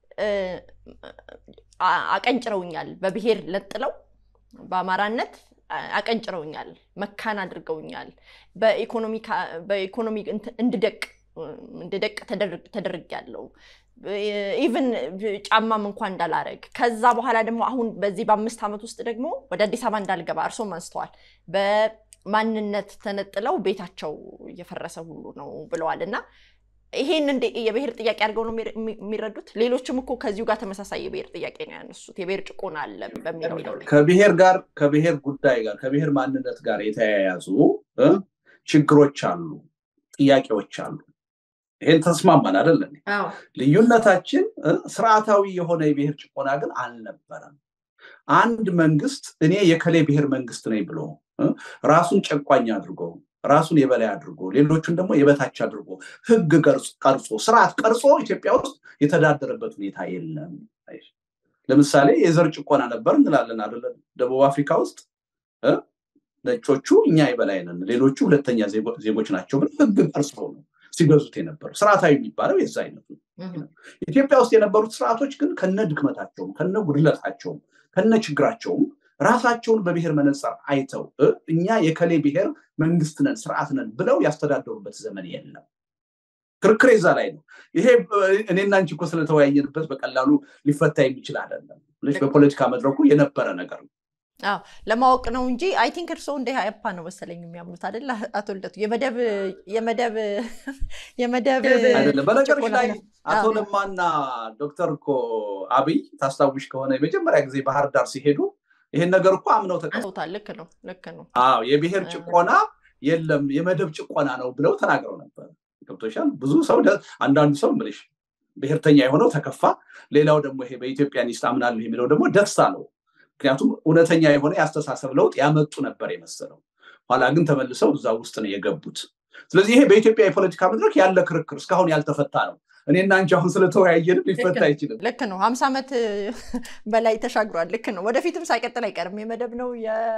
S1: አቀንጭረውኛል። በብሔር ለጥለው በአማራነት አቀንጭረውኛል፣ መካን አድርገውኛል። በኢኮኖሚ እንድደቅ እንድደቅ ተደርጊያለሁ። ኢቭን ጫማም እንኳን እንዳላረግ ከዛ በኋላ ደግሞ አሁን በዚህ በአምስት ዓመት ውስጥ ደግሞ ወደ አዲስ አበባ እንዳልገባ እርሶም አንስተዋል። በማንነት ተነጥለው ቤታቸው እየፈረሰ ሁሉ ነው ብለዋል እና ይሄን እንደ የብሔር ጥያቄ አድርገው ነው የሚረዱት። ሌሎችም እኮ ከዚሁ ጋር ተመሳሳይ የብሔር ጥያቄ ነው ያነሱት። የብሔር ጭቆና አለ በሚለው
S2: ከብሔር ጋር ከብሔር ጉዳይ ጋር ከብሔር ማንነት ጋር የተያያዙ ችግሮች አሉ፣ ጥያቄዎች አሉ። ይሄን ተስማማን አይደለም? ልዩነታችን ስርዓታዊ የሆነ የብሔር ጭቆና ግን አልነበረም። አንድ መንግስት እኔ የከሌ ብሔር መንግስት ነኝ ብሎ ራሱን ጨቋኝ አድርጎ ራሱን የበላይ አድርጎ ሌሎቹን ደግሞ የበታች አድርጎ ህግ ቀርጾ ስርዓት ቀርጾ ኢትዮጵያ ውስጥ የተዳደረበት ሁኔታ የለም። ለምሳሌ የዘር ጭቆና ነበር እንላለን አይደለ? ደቡብ አፍሪካ ውስጥ ነጮቹ እኛ የበላይ ነን፣ ሌሎቹ ሁለተኛ ዜጎች ናቸው ብለው ህግ ቀርጾ ነው ሲገዙት የነበረው። ስርዓታዊ የሚባለው የዛ አይነቱ ኢትዮጵያ ውስጥ የነበሩት ስርዓቶች ግን ከነ ድክመታቸውም ከነ ጉድለታቸውም ከነ ችግራቸውም ራሳቸውን በብሔር መነጽር አይተው እኛ የከሌ ብሔር መንግስት ነን ስርዓት ነን ብለው ያስተዳደሩበት ዘመን የለም። ክርክር የዛ ላይ ነው። ይሄ እኔና አንቺ እኮ ስለተወያየንበት በቀላሉ ሊፈታ የሚችል አይደለም። በፖለቲካ መድረኩ የነበረ ነገር ነው።
S1: አዎ ለማወቅ ነው እንጂ አይ ቲንክ እርስዎ እንደ ኢህአፓ ነው መሰለኝ የሚያምኑት አይደል? አቶ ልደቱ የመደብ የመደብ የመደብ
S2: አይደለም። በነገሮች ላይ አቶ ለማና ዶክተር እኮ አብይ ታስታውሽ ከሆነ የመጀመሪያ ጊዜ ባህር ዳር ሲሄዱ ይሄን ነገር እኮ አምነው
S1: ተቀብለውታል። ልክ ነው፣ ልክ ነው።
S2: አዎ የብሔር ጭቆና የለም የመደብ ጭቆና ነው ብለው ተናግረው ነበር። ገብቶሻል። ብዙ ሰው አንዳንዱ ሰው ምልሽ ብሔርተኛ የሆነው ተከፋ፣ ሌላው ደግሞ ይሄ በኢትዮጵያኒስት አምናለሁ የሚለው ደግሞ ደስ አለው። ምክንያቱም እውነተኛ የሆነ የአስተሳሰብ ለውጥ ያመጡ ነበር የመሰለው። ኋላ ግን ተመልሰው እዛ ውስጥ ነው የገቡት። ስለዚህ ይሄ በኢትዮጵያ የፖለቲካ መድረክ ያለ ክርክር እስካሁን ያልተፈታ ነው። እኔና አንቺ አሁን ስለተወያየንም ሊፈታ አይችልም።
S1: ልክ ነው። ሀምሳ ዓመት በላይ ተሻግሯል። ልክ ነው። ወደፊትም ሳይቀጥል አይቀርም። የመደብ ነው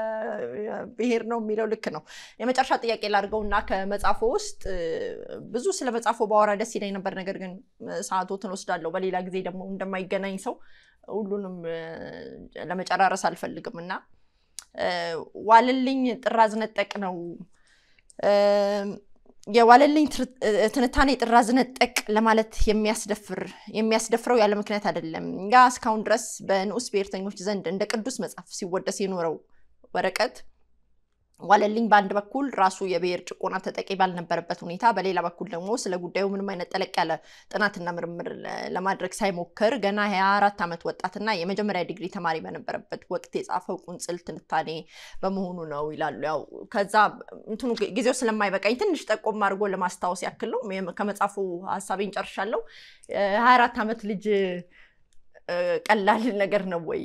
S1: የብሔር ነው የሚለው ልክ ነው። የመጨረሻ ጥያቄ ላድርገው እና ከመጽሐፎ ውስጥ ብዙ ስለ መጽሐፎ ባወራ ደስ ይለኝ ነበር። ነገር ግን ሰዓቶትን ወስዳለሁ። በሌላ ጊዜ ደግሞ እንደማይገናኝ ሰው ሁሉንም ለመጨራረስ አልፈልግም እና ዋልልኝ ጥራዝ ነጠቅ ነው የዋለልኝ ትንታኔ ጥራዝ ነጠቅ ለማለት የሚያስደፍር የሚያስደፍረው ያለ ምክንያት አይደለም። ያ እስካሁን ድረስ በንዑስ ብሔርተኞች ዘንድ እንደ ቅዱስ መጽሐፍ ሲወደስ የኖረው ወረቀት ዋለልኝ በአንድ በኩል ራሱ የብሔር ጭቆና ተጠቂ ባልነበረበት ሁኔታ፣ በሌላ በኩል ደግሞ ስለ ጉዳዩ ምንም አይነት ጠለቅ ያለ ጥናትና ምርምር ለማድረግ ሳይሞክር ገና ሀያ አራት ዓመት ወጣትና የመጀመሪያ ዲግሪ ተማሪ በነበረበት ወቅት የጻፈው ቁንጽል ትንታኔ በመሆኑ ነው ይላሉ። ያው ከዛ እንትኑ ጊዜው ስለማይበቃኝ ትንሽ ጠቆም አድርጎ ለማስታወስ ያክል ነው። ከመጽሐፉ ሀሳቤን ጨርሻለሁ። ሀያ አራት ዓመት ልጅ ቀላል ነገር ነው ወይ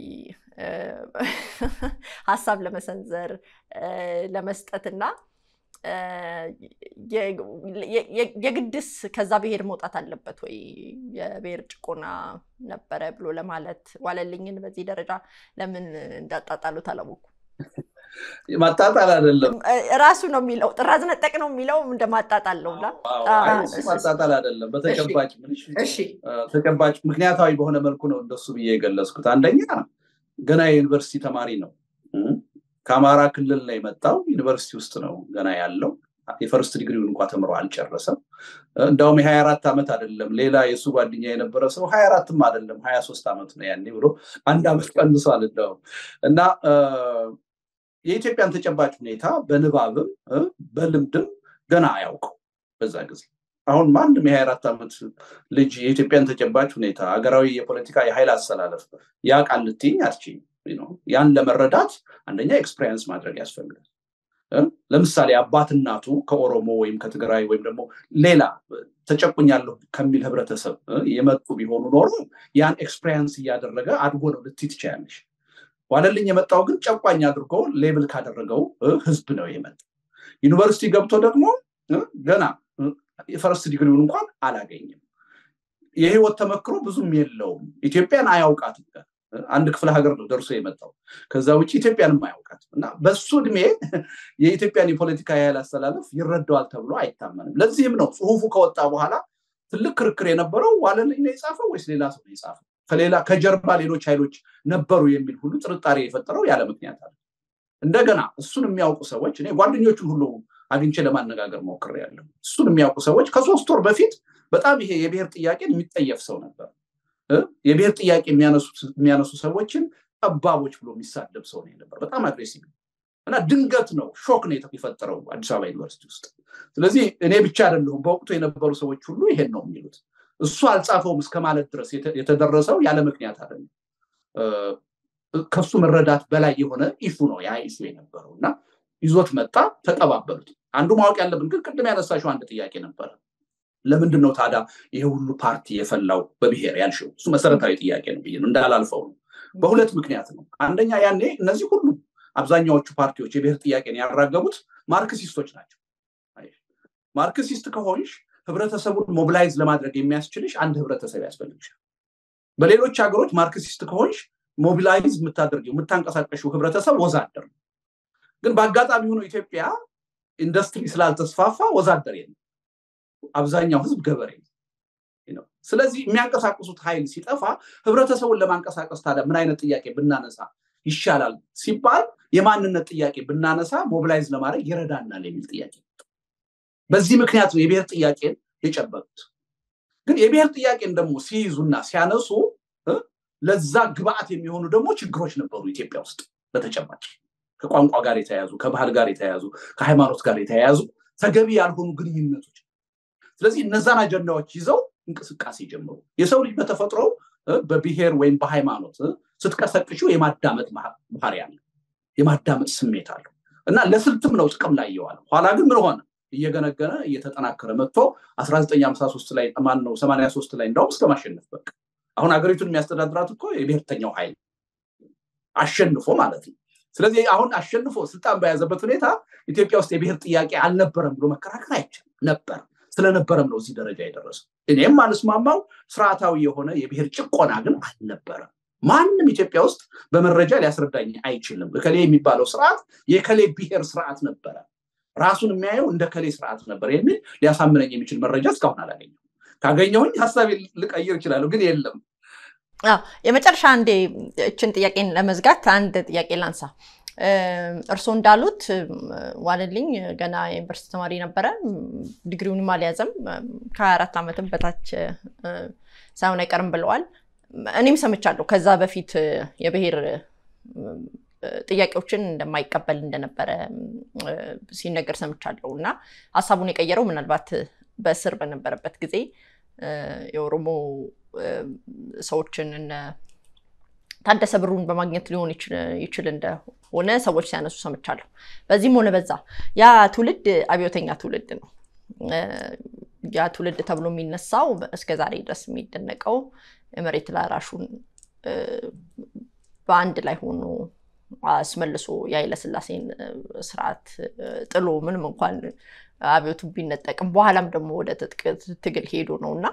S1: ሀሳብ ለመሰንዘር ለመስጠትና የግድስ ከዛ ብሔር መውጣት አለበት ወይ የብሔር ጭቆና ነበረ ብሎ ለማለት ዋለልኝን በዚህ ደረጃ ለምን እንዳጣጣሉት አላወኩም።
S2: ማጣጣል አይደለም
S1: ራሱ ነው የሚለው ጥራዝ ነጠቅ ነው የሚለው እንደ ማጣጣል ነው
S2: ማጣጣል አይደለም በተጨባጭ ተጨባጭ ምክንያታዊ በሆነ መልኩ ነው እንደሱ ብዬ የገለጽኩት አንደኛ ገና የዩኒቨርሲቲ ተማሪ ነው ከአማራ ክልል ነው የመጣው ዩኒቨርሲቲ ውስጥ ነው ገና ያለው የፈርስት ዲግሪውን እንኳ ተምሮ አልጨረሰም እንዳውም የሀያ አራት ዓመት አይደለም ሌላ የእሱ ጓደኛ የነበረ ሰው ሀያ አራትም አይደለም ሀያ ሶስት ዓመት ነው ያኔ ብሎ አንድ ዓመት ቀንሷል እንደውም እና የኢትዮጵያን ተጨባጭ ሁኔታ በንባብም በልምድም ገና አያውቀው በዛ ጊዜ አሁን ማንም የሀያ አራት ዓመት ልጅ የኢትዮጵያን ተጨባጭ ሁኔታ ሀገራዊ የፖለቲካ የኃይል አሰላለፍ ያውቃል ልትይኝ አትችይም ያን ለመረዳት አንደኛ ኤክስፔሪንስ ማድረግ ያስፈልጋል ለምሳሌ አባት እናቱ ከኦሮሞ ወይም ከትግራይ ወይም ደግሞ ሌላ ተጨቁኛለሁ ከሚል ህብረተሰብ የመጡ ቢሆኑ ኖሮ ያን ኤክስፔሪንስ እያደረገ አድጎ ነው ልትይ ትችያለሽ ዋለልኝ የመጣው ግን ጨቋኝ አድርጎ ሌብል ካደረገው ህዝብ ነው የመጣ ዩኒቨርሲቲ ገብቶ ደግሞ ገና የፈረስት ዲግሪውን እንኳን አላገኝም የህይወት ተመክሮ ብዙም የለውም ኢትዮጵያን አያውቃትም አንድ ክፍለ ሀገር ነው ደርሶ የመጣው ከዛ ውጭ ኢትዮጵያንም አያውቃትም እና በሱ እድሜ የኢትዮጵያን የፖለቲካ ያህል አስተላለፍ ይረዳዋል ተብሎ አይታመንም ለዚህም ነው ጽሁፉ ከወጣ በኋላ ትልቅ ክርክር የነበረው ዋለልኝ ነው የጻፈው ወይስ ሌላ ሰው ነው የጻፈው ከሌላ ከጀርባ ሌሎች ኃይሎች ነበሩ የሚል ሁሉ ጥርጣሬ የፈጠረው ያለ ምክንያት አለ እንደገና እሱን የሚያውቁ ሰዎች እኔ ጓደኞቹን ሁሉ አግኝቼ ለማነጋገር ሞክር ያለው እሱን የሚያውቁ ሰዎች ከሶስት ወር በፊት በጣም ይሄ የብሔር ጥያቄን የሚጠየፍ ሰው ነበር የብሔር ጥያቄ የሚያነሱ ሰዎችን ጠባቦች ብሎ የሚሳደብ ሰው ነው ነበር በጣም አግሬሲቭ እና ድንገት ነው ሾክ ነው የፈጠረው አዲስ አበባ ዩኒቨርሲቲ ውስጥ ስለዚህ እኔ ብቻ አይደለሁም በወቅቱ የነበሩ ሰዎች ሁሉ ይሄን ነው የሚሉት እሱ አልጻፈውም እስከ ማለት ድረስ የተደረሰው ያለ ምክንያት አይደለም ከሱ መረዳት በላይ የሆነ ኢሹ ነው ያ ኢሹ የነበረው እና ይዞት መጣ ተቀባበሉት አንዱ ማወቅ ያለብን ግን ቅድም ያነሳሽው አንድ ጥያቄ ነበረ ለምንድን ነው ታዲያ ይሄ ሁሉ ፓርቲ የፈላው በብሔር ያልሽው እሱ መሰረታዊ ጥያቄ ነው ብዬ ነው እንዳላልፈው ነው በሁለት ምክንያት ነው አንደኛ ያኔ እነዚህ ሁሉ አብዛኛዎቹ ፓርቲዎች የብሔር ጥያቄን ያራገቡት ማርክሲስቶች ናቸው ማርክሲስት ከሆንሽ ህብረተሰቡን ሞቢላይዝ ለማድረግ የሚያስችልሽ አንድ ህብረተሰብ ያስፈልግሻል በሌሎች ሀገሮች ማርክሲስት ከሆንሽ ሞቢላይዝ የምታደርጊው የምታንቀሳቀሽው ህብረተሰብ ወዛደር ነው ግን በአጋጣሚ ሆኖ ኢትዮጵያ ኢንዱስትሪ ስላልተስፋፋ ወዛደር የለም አብዛኛው ህዝብ ገበሬ ነው ስለዚህ የሚያንቀሳቅሱት ኃይል ሲጠፋ ህብረተሰቡን ለማንቀሳቀስ ታዲያ ምን አይነት ጥያቄ ብናነሳ ይሻላል ሲባል የማንነት ጥያቄ ብናነሳ ሞቢላይዝ ለማድረግ ይረዳናል የሚል ጥያቄ በዚህ ምክንያት ነው የብሔር ጥያቄን የጨበጡት ግን የብሔር ጥያቄን ደግሞ ሲይዙና ሲያነሱ ለዛ ግብአት የሚሆኑ ደግሞ ችግሮች ነበሩ ኢትዮጵያ ውስጥ በተጨማጭ ከቋንቋ ጋር የተያያዙ ከባህል ጋር የተያያዙ ከሃይማኖት ጋር የተያያዙ ተገቢ ያልሆኑ ግንኙነቶች ስለዚህ እነዛን አጀንዳዎች ይዘው እንቅስቃሴ ጀምሩ የሰው ልጅ በተፈጥሮ በብሔር ወይም በሃይማኖት ስትቀሰቅሽው የማዳመጥ ባህሪ አለ የማዳመጥ ስሜት አለው እና ለስልትም ነው ጥቅም ላይ የዋለ ኋላ ግን ምን ሆነ እየገነገነ እየተጠናከረ መጥቶ 1953 ላይ ማን ነው 83 ላይ እንዳውም እስከ ማሸነፍ በቃ አሁን ሀገሪቱን የሚያስተዳድራት እኮ የብሔርተኛው ኃይል አሸንፎ ማለት ነው ስለዚህ አሁን አሸንፎ ስልጣን በያዘበት ሁኔታ ኢትዮጵያ ውስጥ የብሔር ጥያቄ አልነበረም ብሎ መከራከር አይቻልም ነበር ስለነበረም ነው እዚህ ደረጃ የደረሰው እኔም አልስማማው ስርዓታዊ የሆነ የብሔር ጭቆና ግን አልነበረም ማንም ኢትዮጵያ ውስጥ በመረጃ ሊያስረዳኝ አይችልም እከሌ የሚባለው ስርዓት የከሌ ብሔር ስርዓት ነበረ ራሱን የሚያየው እንደ ከሌ ስርዓት ነበር የሚል ሊያሳምነኝ የሚችል መረጃ እስካሁን አላገኘም ካገኘሁኝ ሀሳብ ልቀይር ይችላለሁ ግን የለም
S1: የመጨረሻ አንዴ እችን ጥያቄን ለመዝጋት አንድ ጥያቄ ላንሳ እርስዎ እንዳሉት ዋለልኝ ገና የዩኒቨርሲቲ ተማሪ ነበረ ዲግሪውንም አልያዘም ከ24 ዓመትም በታች ሳይሆን አይቀርም ብለዋል እኔም ሰምቻለሁ ከዛ በፊት የብሔር ጥያቄዎችን እንደማይቀበል እንደነበረ ሲነገር ሰምቻለሁ እና ሀሳቡን የቀየረው ምናልባት በእስር በነበረበት ጊዜ የኦሮሞ ሰዎችን እነ ታደሰ ብሩን በማግኘት ሊሆን ይችል እንደሆነ ሰዎች ሲያነሱ ሰምቻለሁ። በዚህም ሆነ በዛ ያ ትውልድ አብዮተኛ ትውልድ ነው። ያ ትውልድ ተብሎ የሚነሳው እስከዛሬ ድረስ የሚደነቀው መሬት ላራሹን በአንድ ላይ ሆኖ አስመልሶ የኃይለሥላሴን ስርዓት ጥሎ ምንም እንኳን አብዮቱ ቢነጠቅም በኋላም ደግሞ ወደ ትጥቅ ትግል ሄዶ ነው እና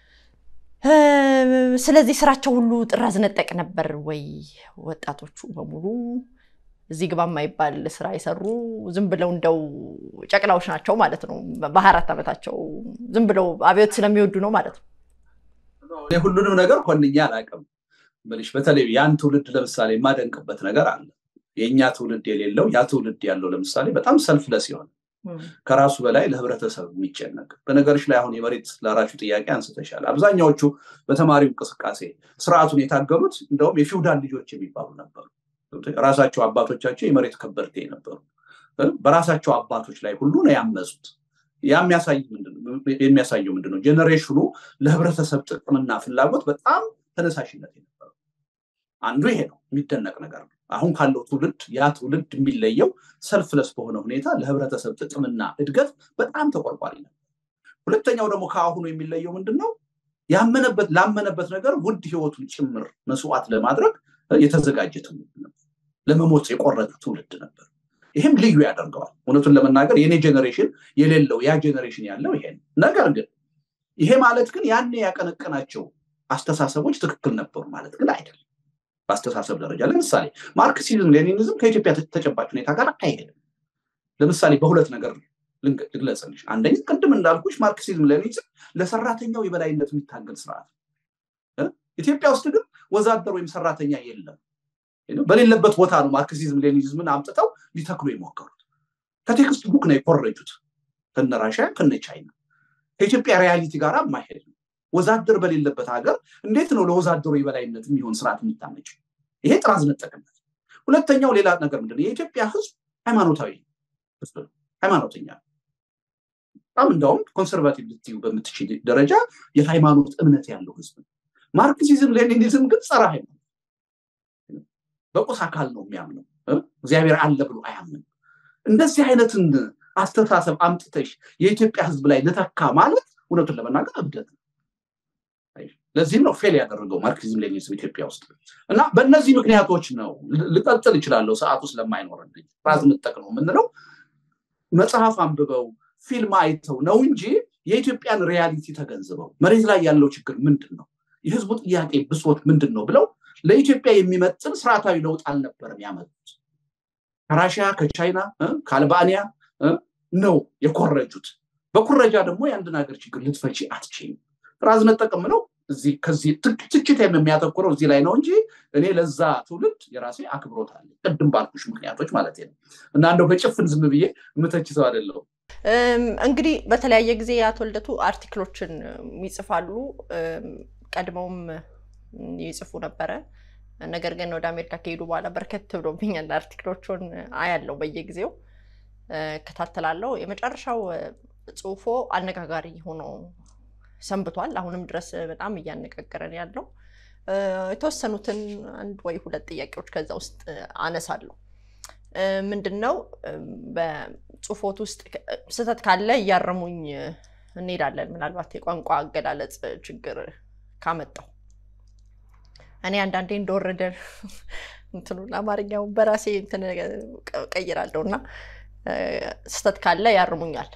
S1: ስለዚህ ስራቸው ሁሉ ጥራዝ ነጠቅ ነበር ወይ? ወጣቶቹ በሙሉ እዚህ ግባ የማይባል ስራ የሰሩ ዝም ብለው እንደው ጨቅላዎች ናቸው ማለት ነው። በሀያ አራት ዓመታቸው ዝም ብለው አብዮት ስለሚወዱ ነው ማለት ነው።
S2: ሁሉንም ነገር ኮንኛ አላውቅም ብልሽ፣ በተለይ ያን ትውልድ ለምሳሌ የማደንቅበት ነገር አለ። የእኛ ትውልድ የሌለው ያ ትውልድ ያለው ለምሳሌ በጣም ሰልፍለስ የሆነ ከራሱ በላይ ለህብረተሰብ የሚጨነቅ በነገሮች ላይ አሁን የመሬት ላራሹ ጥያቄ አንስተሻል። አብዛኛዎቹ በተማሪው እንቅስቃሴ ስርዓቱን የታገሉት እንደውም የፊውዳል ልጆች የሚባሉ ነበሩ። ራሳቸው አባቶቻቸው የመሬት ከበርቴ ነበሩ። በራሳቸው አባቶች ላይ ሁሉ ነው ያመፁት። ያ የሚያሳየው ምንድን ነው? ጄኔሬሽኑ ለህብረተሰብ ጥቅምና ፍላጎት በጣም ተነሳሽነት የነበረው አንዱ ይሄ ነው። የሚደነቅ ነገር ነው። አሁን ካለው ትውልድ ያ ትውልድ የሚለየው ሰልፍለስ በሆነ ሁኔታ ለህብረተሰብ ጥቅምና እድገት በጣም ተቆርቋሪ ነው። ሁለተኛው ደግሞ ከአሁኑ የሚለየው ምንድን ነው? ያመነበት ላመነበት ነገር ውድ ህይወቱን ጭምር መስዋዕት ለማድረግ የተዘጋጀ ትውልድ ነበር። ለመሞት የቆረጠ ትውልድ ነበር። ይህም ልዩ ያደርገዋል። እውነቱን ለመናገር የኔ ጄኔሬሽን የሌለው ያ ጄኔሬሽን ያለው ይሄ ነው። ነገር ግን ይሄ ማለት ግን ያኔ ያቀነቀናቸው አስተሳሰቦች ትክክል ነበሩ ማለት ግን አይደለም። በአስተሳሰብ ደረጃ ለምሳሌ ማርክሲዝም ሌኒኒዝም ከኢትዮጵያ ተጨባጭ ሁኔታ ጋር አይሄድም። ለምሳሌ በሁለት ነገር ልግለጽልሽ። አንደኛ ቅድም እንዳልኩሽ ማርክሲዝም ሌኒኒዝም ለሰራተኛው የበላይነት የሚታገል ስርዓት ኢትዮጵያ ውስጥ ግን ወዛደር ወይም ሰራተኛ የለም። በሌለበት ቦታ ነው ማርክሲዝም ሌኒኒዝምን አምጥተው ሊተክሉ የሞከሩት። ከቴክስት ቡክ ነው የኮረጁት። ከነ ራሽያ ከነ ቻይና ከኢትዮጵያ ሪያሊቲ ጋር የማይሄድ ነው። ወዛደር በሌለበት ሀገር እንዴት ነው ለወዛደሩ የበላይነት የሚሆን ስርዓት የሚታመጭ? ይሄ ጥራዝ ነጠቅነት። ሁለተኛው ሌላ ነገር ምንድን ነው? የኢትዮጵያ ህዝብ ሃይማኖታዊ ህዝብ ነው። ሃይማኖተኛ በጣም እንደውም ኮንሰርቫቲቭ ልትዩ በምትችል ደረጃ የሃይማኖት እምነት ያለው ህዝብ ነው። ማርክሲዝም ሌኒኒዝም ግን ጸረ ሃይማኖት በቁስ አካል ነው የሚያምነው። እግዚአብሔር አለ ብሎ አያምንም። እንደዚህ አይነትን አስተሳሰብ አምጥተሽ የኢትዮጵያ ህዝብ ላይ ልተካ ማለት እውነቱን ለመናገር እብደት ነው። ለዚህም ነው ፌል ያደረገው ማርክሲዝም ሌኒኒዝም ኢትዮጵያ ውስጥ እና በእነዚህ ምክንያቶች ነው ልቀጥል እችላለሁ ሰዓቱ ስለማይኖረን ራዝ ምጠቅ ነው የምንለው መጽሐፍ አንብበው ፊልም አይተው ነው እንጂ የኢትዮጵያን ሪያሊቲ ተገንዝበው መሬት ላይ ያለው ችግር ምንድን ነው የህዝቡ ጥያቄ ብሶት ምንድን ነው ብለው ለኢትዮጵያ የሚመጥን ስርዓታዊ ለውጥ አልነበረም ያመጡት ከራሽያ ከቻይና ከአልባንያ ነው የኮረጁት በኩረጃ ደግሞ የአንድን ሀገር ችግር ልትፈቺ አትችይም ራዝ ነጠቅም ነው እዚህ ከዚህ ትችት የሚያተኩረው እዚህ ላይ ነው እንጂ እኔ ለዛ ትውልድ የራሴ አክብሮት አለ ቅድም ባልኩሽ ምክንያቶች ማለት ነው እና እንደው በጭፍን ዝም ብዬ የምተችተው አይደለሁም
S1: እንግዲህ በተለያየ ጊዜ የአቶ ልደቱ አርቲክሎችን ይጽፋሉ ቀድመውም ይጽፉ ነበረ ነገር ግን ወደ አሜሪካ ከሄዱ በኋላ በርከት ብሎብኛል አርቲክሎቹን አያለው በየጊዜው እከታተላለሁ የመጨረሻው ጽሁፎ አነጋጋሪ ሆኖ ሰንብቷል አሁንም ድረስ በጣም እያነጋገረን ያለው የተወሰኑትን አንድ ወይ ሁለት ጥያቄዎች ከዛ ውስጥ አነሳለሁ ምንድን ነው በጽሁፎት ውስጥ ስህተት ካለ እያረሙኝ እንሄዳለን ምናልባት የቋንቋ አገላለጽ ችግር ካመጣው እኔ አንዳንዴ እንደወረደ እንትኑን አማርኛውን በራሴ እንትን ቀይራለሁ እና ስህተት ካለ ያርሙኛል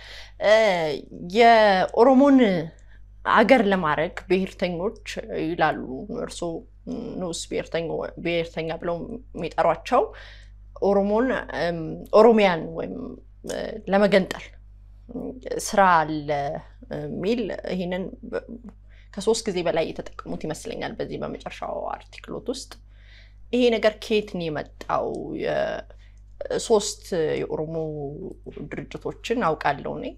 S1: የኦሮሞን አገር ለማድረግ ብሔርተኞች ይላሉ እርሶ ንዑስ ብሔርተኛ ብለው የሚጠሯቸው ኦሮሞን ኦሮሚያን ወይም ለመገንጠል ስራ አለ የሚል ይህንን ከሶስት ጊዜ በላይ የተጠቀሙት ይመስለኛል በዚህ በመጨረሻው አርቲክሎት ውስጥ ይሄ ነገር ከየት ነው የመጣው ሶስት የኦሮሞ ድርጅቶችን አውቃለሁ እኔ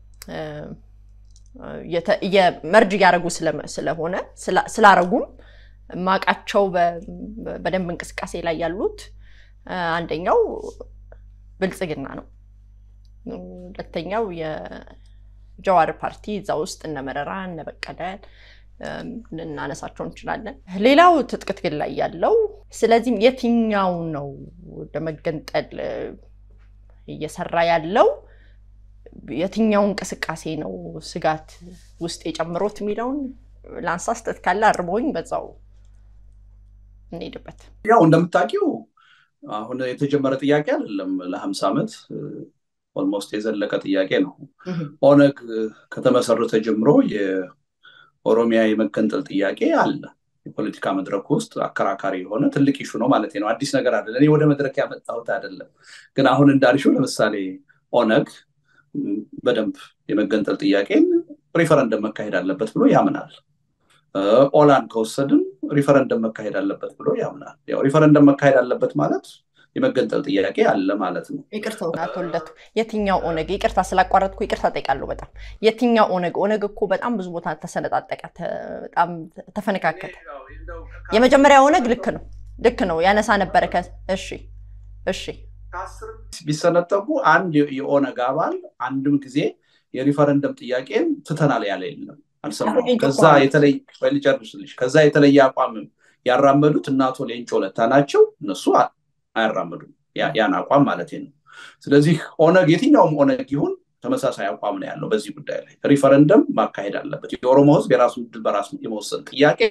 S1: መርጅ እያደረጉ ስለሆነ ስላረጉም ማቃቸው በደንብ እንቅስቃሴ ላይ ያሉት አንደኛው ብልጽግና ነው ሁለተኛው የጀዋር ፓርቲ እዛ ውስጥ እነ መረራ እነ በቀለ ልናነሳቸው እንችላለን ሌላው ትጥቅ ትግል ላይ ያለው ስለዚህም የትኛው ነው ለመገንጠል እየሰራ ያለው የትኛው እንቅስቃሴ ነው ስጋት ውስጥ የጨምሮት የሚለውን ለአንሳ ስተት ካለ አርመውኝ በዛው እንሄድበት።
S2: ያው እንደምታውቂው አሁን የተጀመረ ጥያቄ አይደለም። ለሀምሳ ዓመት ኦልሞስት የዘለቀ ጥያቄ ነው። ኦነግ ከተመሰረተ ጀምሮ የኦሮሚያ የመገንጠል ጥያቄ አለ። የፖለቲካ መድረክ ውስጥ አከራካሪ የሆነ ትልቅ ኢሹ ነው ማለት ነው። አዲስ ነገር አይደለም። እኔ ወደ መድረክ ያመጣሁት አይደለም። ግን አሁን እንዳልሽው ለምሳሌ ኦነግ በደንብ የመገንጠል ጥያቄን ሪፈረንደም መካሄድ አለበት ብሎ ያምናል። ኦላን ከወሰድን ሪፈረንደም መካሄድ አለበት ብሎ ያምናል። ያው ሪፈረንደም መካሄድ አለበት ማለት የመገንጠል ጥያቄ አለ ማለት ነው።
S1: ይቅርታ አቶ ልደቱ፣ የትኛው ኦነግ? ይቅርታ ስላቋረጥኩ ይቅርታ ጠይቃለሁ። በጣም የትኛው ኦነግ? ኦነግ እኮ በጣም ብዙ ቦታ ተሰነጣጠቀ፣ በጣም ተፈነካከተ። የመጀመሪያ ኦነግ ልክ ነው ልክ ነው ያነሳ ነበረ። እሺ እሺ
S2: ቢሰነጠቁ አንድ የኦነግ አባል አንድም ጊዜ የሪፈረንደም ጥያቄን ትተናል ያለ የለም፣ አልሰማሁም። ከዛ የተለይ ልጨርስልሽ፣ ከዛ የተለየ አቋምም ያራመዱት እነ አቶ ሌንጮ ለታ ናቸው። እነሱ አያራምዱም ያን አቋም ማለት ነው። ስለዚህ ኦነግ የትኛውም ኦነግ ይሁን ተመሳሳይ አቋም ነው ያለው በዚህ ጉዳይ ላይ ሪፈረንደም ማካሄድ አለበት። የኦሮሞ ሕዝብ የራሱን ዕድል በራሱ የመወሰን ጥያቄ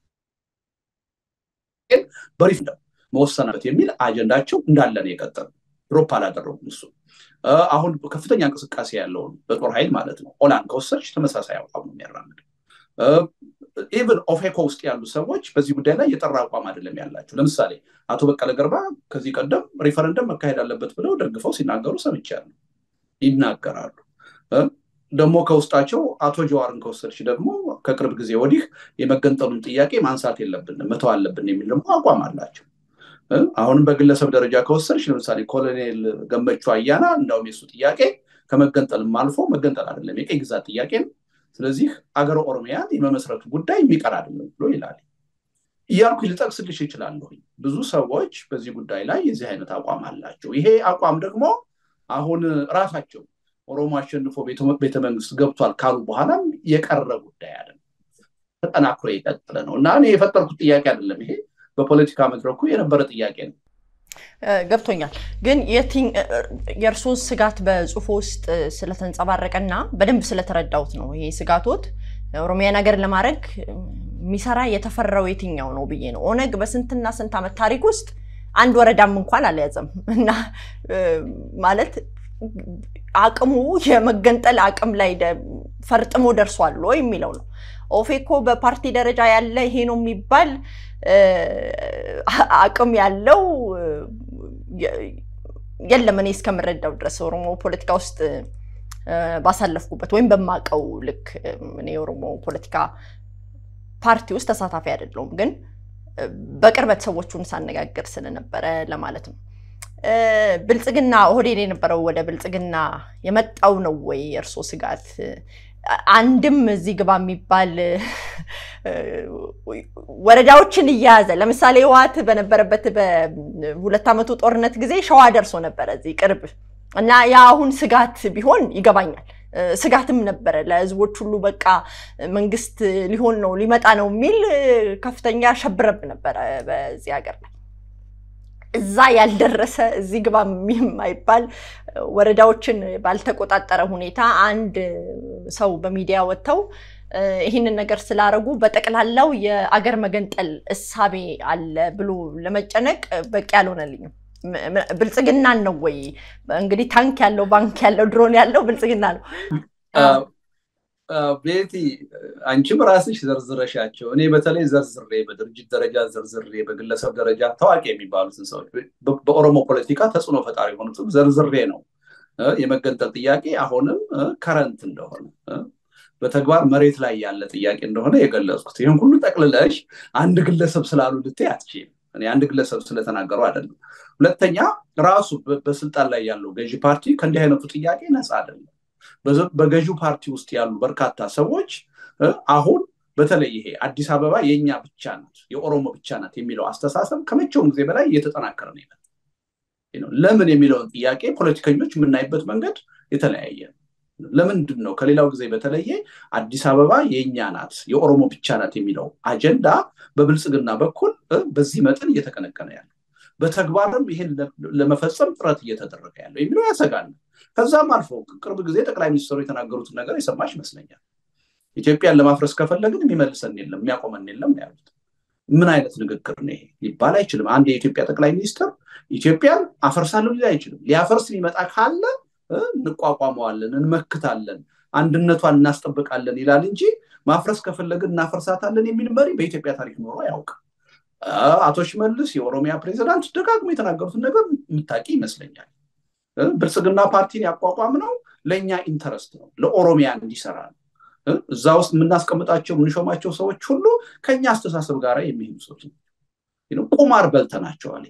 S2: በሪፈረንደም መወሰን አለበት የሚል አጀንዳቸው እንዳለ ነው የቀጠሉ። ድሮፕ አላደረጉም። እሱ አሁን ከፍተኛ እንቅስቃሴ ያለውን በጦር ኃይል ማለት ነው ኦላን ከወሰድሽ ተመሳሳይ አቋም ነው የሚያራምደው። ኢቨን ኦፌኮ ውስጥ ያሉ ሰዎች በዚህ ጉዳይ ላይ የጠራ አቋም አይደለም ያላቸው። ለምሳሌ አቶ በቀለ ገርባ ከዚህ ቀደም ሪፈረንደም መካሄድ አለበት ብለው ደግፈው ሲናገሩ ሰምቻለሁ፣ ይናገራሉ። ደግሞ ከውስጣቸው አቶ ጀዋርን ከወሰድሽ ደግሞ ከቅርብ ጊዜ ወዲህ የመገንጠሉን ጥያቄ ማንሳት የለብንም መተው አለብን የሚል ደግሞ አቋም አላቸው። አሁንም በግለሰብ ደረጃ ከወሰድሽ ለምሳሌ ኮሎኔል ገመቹ አያና እንዳውም የሱ ጥያቄ ከመገንጠልም አልፎ መገንጠል አይደለም የቀይ ግዛት ጥያቄ ነው። ስለዚህ አገረ ኦሮሚያን የመመስረቱ ጉዳይ የሚቀር አይደለም ብሎ ይላል እያልኩ ልጠቅስልሽ ይችላለሁ። ብዙ ሰዎች በዚህ ጉዳይ ላይ የዚህ አይነት አቋም አላቸው። ይሄ አቋም ደግሞ አሁን ራሳቸው ኦሮሞ አሸንፎ ቤተመንግስት ገብቷል ካሉ በኋላም የቀረ ጉዳይ አይደለም፣ ተጠናክሮ የቀጠለ ነው እና እኔ የፈጠርኩት ጥያቄ አይደለም ይሄ በፖለቲካ መድረኩ የነበረ ጥያቄ ነው።
S1: ገብቶኛል። ግን የእርሶን ስጋት በጽሁፎ ውስጥ ስለተንጸባረቀና በደንብ ስለተረዳሁት ነው። ይሄ ስጋቶት ኦሮሚያን ሀገር ለማድረግ የሚሰራ የተፈራው የትኛው ነው ብዬ ነው። ኦነግ በስንትና ስንት ዓመት ታሪክ ውስጥ አንድ ወረዳም እንኳን አልያዘም እና ማለት አቅሙ የመገንጠል አቅም ላይ ፈርጥሞ ደርሷል ወይ የሚለው ነው። ኦፌኮ በፓርቲ ደረጃ ያለ ይሄ ነው የሚባል አቅም ያለው የለም። እኔ እስከምረዳው ድረስ ኦሮሞ ፖለቲካ ውስጥ ባሳለፍኩበት ወይም በማቀው ልክ እኔ የኦሮሞ ፖለቲካ ፓርቲ ውስጥ ተሳታፊ አይደለሁም፣ ግን በቅርበት ሰዎቹን ሳነጋግር ስለነበረ ለማለት ነው። ብልጽግና ኦህዴድ የነበረው ወደ ብልጽግና የመጣው ነው ወይ የእርሶ ስጋት? አንድም እዚህ ግባ የሚባል ወረዳዎችን እየያዘ ለምሳሌ ህወሓት በነበረበት በሁለት ዓመቱ ጦርነት ጊዜ ሸዋ ደርሶ ነበረ እዚህ ቅርብ እና ያ አሁን ስጋት ቢሆን ይገባኛል። ስጋትም ነበረ ለህዝቦች ሁሉ በቃ መንግስት ሊሆን ነው ሊመጣ ነው የሚል ከፍተኛ ሸብረብ ነበረ በዚህ ሀገር ላይ። እዛ ያልደረሰ እዚህ ግባ የማይባል ወረዳዎችን ባልተቆጣጠረ ሁኔታ አንድ ሰው በሚዲያ ወጥተው ይህንን ነገር ስላረጉ በጠቅላላው የአገር መገንጠል እሳቤ አለ ብሎ ለመጨነቅ በቂ አልሆነልኝም። ብልጽግናን ነው ወይ እንግዲህ ታንክ ያለው ባንክ ያለው ድሮን ያለው ብልጽግና ነው።
S2: ቤቲ አንቺም ራስሽ ዘርዝረሻቸው፣ እኔ በተለይ ዘርዝሬ በድርጅት ደረጃ ዘርዝሬ በግለሰብ ደረጃ ታዋቂ የሚባሉትን ሰዎች በኦሮሞ ፖለቲካ ተጽዕኖ ፈጣሪ የሆኑትም ዘርዝሬ ነው የመገንጠል ጥያቄ አሁንም ከረንት እንደሆነ በተግባር መሬት ላይ ያለ ጥያቄ እንደሆነ የገለጽኩት። ይህን ሁሉ ጠቅልለሽ አንድ ግለሰብ ስላሉ ልትይ አትችይም። እኔ አንድ ግለሰብ ስለተናገሩ አይደለም። ሁለተኛ ራሱ በስልጣን ላይ ያለው ገዢ ፓርቲ ከእንዲህ አይነቱ ጥያቄ ነፃ አይደለም። በገዢው ፓርቲ ውስጥ ያሉ በርካታ ሰዎች አሁን በተለይ ይሄ አዲስ አበባ የእኛ ብቻ ናት፣ የኦሮሞ ብቻ ናት የሚለው አስተሳሰብ ከመቼውም ጊዜ በላይ እየተጠናከረ ነው ይመጣል። ለምን የሚለውን ጥያቄ ፖለቲከኞች የምናይበት መንገድ የተለያየ ነው። ለምንድን ነው ከሌላው ጊዜ በተለየ አዲስ አበባ የእኛ ናት የኦሮሞ ብቻ ናት የሚለው አጀንዳ በብልጽግና በኩል በዚህ መጠን እየተቀነቀነ ያለው በተግባርም ይህን ለመፈጸም ጥረት እየተደረገ ያለው የሚለው ያሰጋል። ከዛም አልፎ ቅርብ ጊዜ ጠቅላይ ሚኒስትሩ የተናገሩትን ነገር የሰማሽ ይመስለኛል። ኢትዮጵያን ለማፍረስ ከፈለግን የሚመልሰን የለም የሚያቆመን የለም ያሉት ምን አይነት ንግግር ነው ይሄ? ሊባል አይችልም። አንድ የኢትዮጵያ ጠቅላይ ሚኒስትር ኢትዮጵያን አፈርሳለሁ ሊል አይችልም። ሊያፈርስ የሚመጣ ካለ እንቋቋመዋለን፣ እንመክታለን፣ አንድነቷን እናስጠብቃለን ይላል እንጂ ማፍረስ ከፈለግን እናፈርሳታለን የሚል መሪ በኢትዮጵያ ታሪክ ኖሮ አያውቅም። አቶ ሽመልስ የኦሮሚያ ፕሬዚዳንት ደጋግሞ የተናገሩትን ነገር የምታውቂ ይመስለኛል። ብልጽግና ፓርቲን ያቋቋም ነው ለእኛ ኢንተረስት ነው፣ ለኦሮሚያ እንዲሰራ ነው። እዛ ውስጥ የምናስቀምጣቸው የምንሾማቸው ሰዎች ሁሉ ከኛ አስተሳሰብ ጋር የሚሄዱ ሰዎች ነው። ቁማር በልተናቸዋል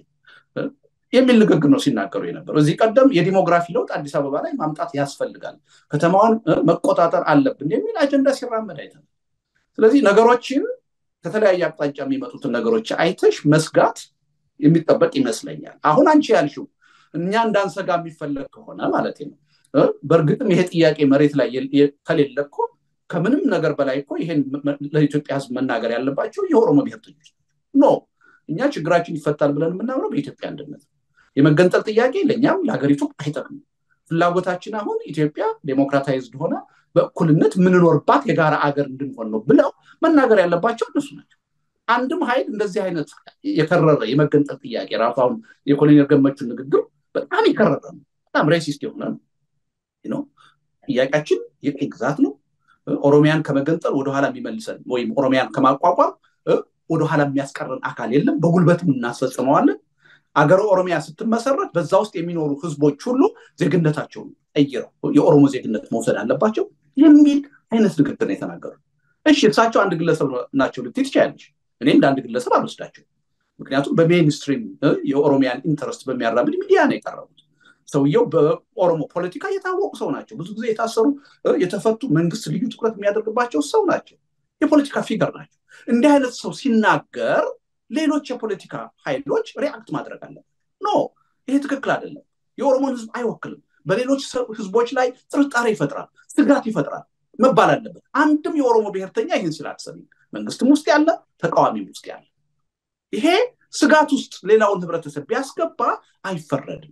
S2: የሚል ንግግር ነው ሲናገሩ የነበረው። እዚህ ቀደም የዲሞግራፊ ለውጥ አዲስ አበባ ላይ ማምጣት ያስፈልጋል፣ ከተማዋን መቆጣጠር አለብን የሚል አጀንዳ ሲራመድ አይተናል። ስለዚህ ነገሮችን ከተለያየ አቅጣጫ የሚመጡትን ነገሮች አይተሽ መስጋት የሚጠበቅ ይመስለኛል። አሁን አንቺ ያልሽው እኛ እንዳንሰጋ የሚፈለግ ከሆነ ማለት ነው። በእርግጥም ይሄ ጥያቄ መሬት ላይ ከሌለ እኮ ከምንም ነገር በላይ እኮ ይሄን ለኢትዮጵያ ሕዝብ መናገር ያለባቸው የኦሮሞ ብሔርተኞች ኖ እኛ ችግራችን ይፈታል ብለን የምናምነው በኢትዮጵያ አንድነት የመገንጠል ጥያቄ ለእኛም ለሀገሪቱ አይጠቅምም። ፍላጎታችን አሁን ኢትዮጵያ ዴሞክራታይዝድ ሆነ በእኩልነት የምንኖርባት የጋራ አገር እንድንሆን ነው ብለው መናገር ያለባቸው እነሱ ናቸው። አንድም ኃይል እንደዚህ አይነት የከረረ የመገንጠል ጥያቄ ራሱ አሁን የኮሎኔል ገመቹን ንግግር በጣም የከረረ ነው። በጣም ሬሲስት የሆነ ነው። ጥያቄያችን የቅኝ ግዛት ነው። ኦሮሚያን ከመገንጠል ወደኋላ የሚመልሰን ወይም ኦሮሚያን ከማቋቋም ወደኋላ የሚያስቀረን አካል የለም። በጉልበትም እናስፈጽመዋለን። አገረ ኦሮሚያ ስትመሰረት በዛ ውስጥ የሚኖሩ ህዝቦች ሁሉ ዜግነታቸውን ቀይረው የኦሮሞ ዜግነት መውሰድ አለባቸው የሚል አይነት ንግግር ነው የተናገሩት። እሺ እሳቸው አንድ ግለሰብ ናቸው ልትይ ትችያለሽ። እኔ እንደ አንድ ግለሰብ አልወስዳቸው። ምክንያቱም በሜንስትሪም የኦሮሚያን ኢንተረስት በሚያራምድ ሚዲያ ነው የቀረቡት። ሰውየው በኦሮሞ ፖለቲካ የታወቁ ሰው ናቸው። ብዙ ጊዜ የታሰሩ የተፈቱ መንግስት ልዩ ትኩረት የሚያደርግባቸው ሰው ናቸው። የፖለቲካ ፊገር ናቸው። እንዲህ አይነት ሰው ሲናገር ሌሎች የፖለቲካ ኃይሎች ሪአክት ማድረግ አለበት። ኖ ይሄ ትክክል አይደለም፣ የኦሮሞን ህዝብ አይወክልም፣ በሌሎች ህዝቦች ላይ ጥርጣሬ ይፈጥራል፣ ስጋት ይፈጥራል መባል አለበት። አንድም የኦሮሞ ብሔርተኛ ይህን ስላትሰሚ መንግስትም ውስጥ ያለ ተቃዋሚም ውስጥ ያለ ይሄ ስጋት ውስጥ ሌላውን ህብረተሰብ ቢያስገባ አይፈረድም።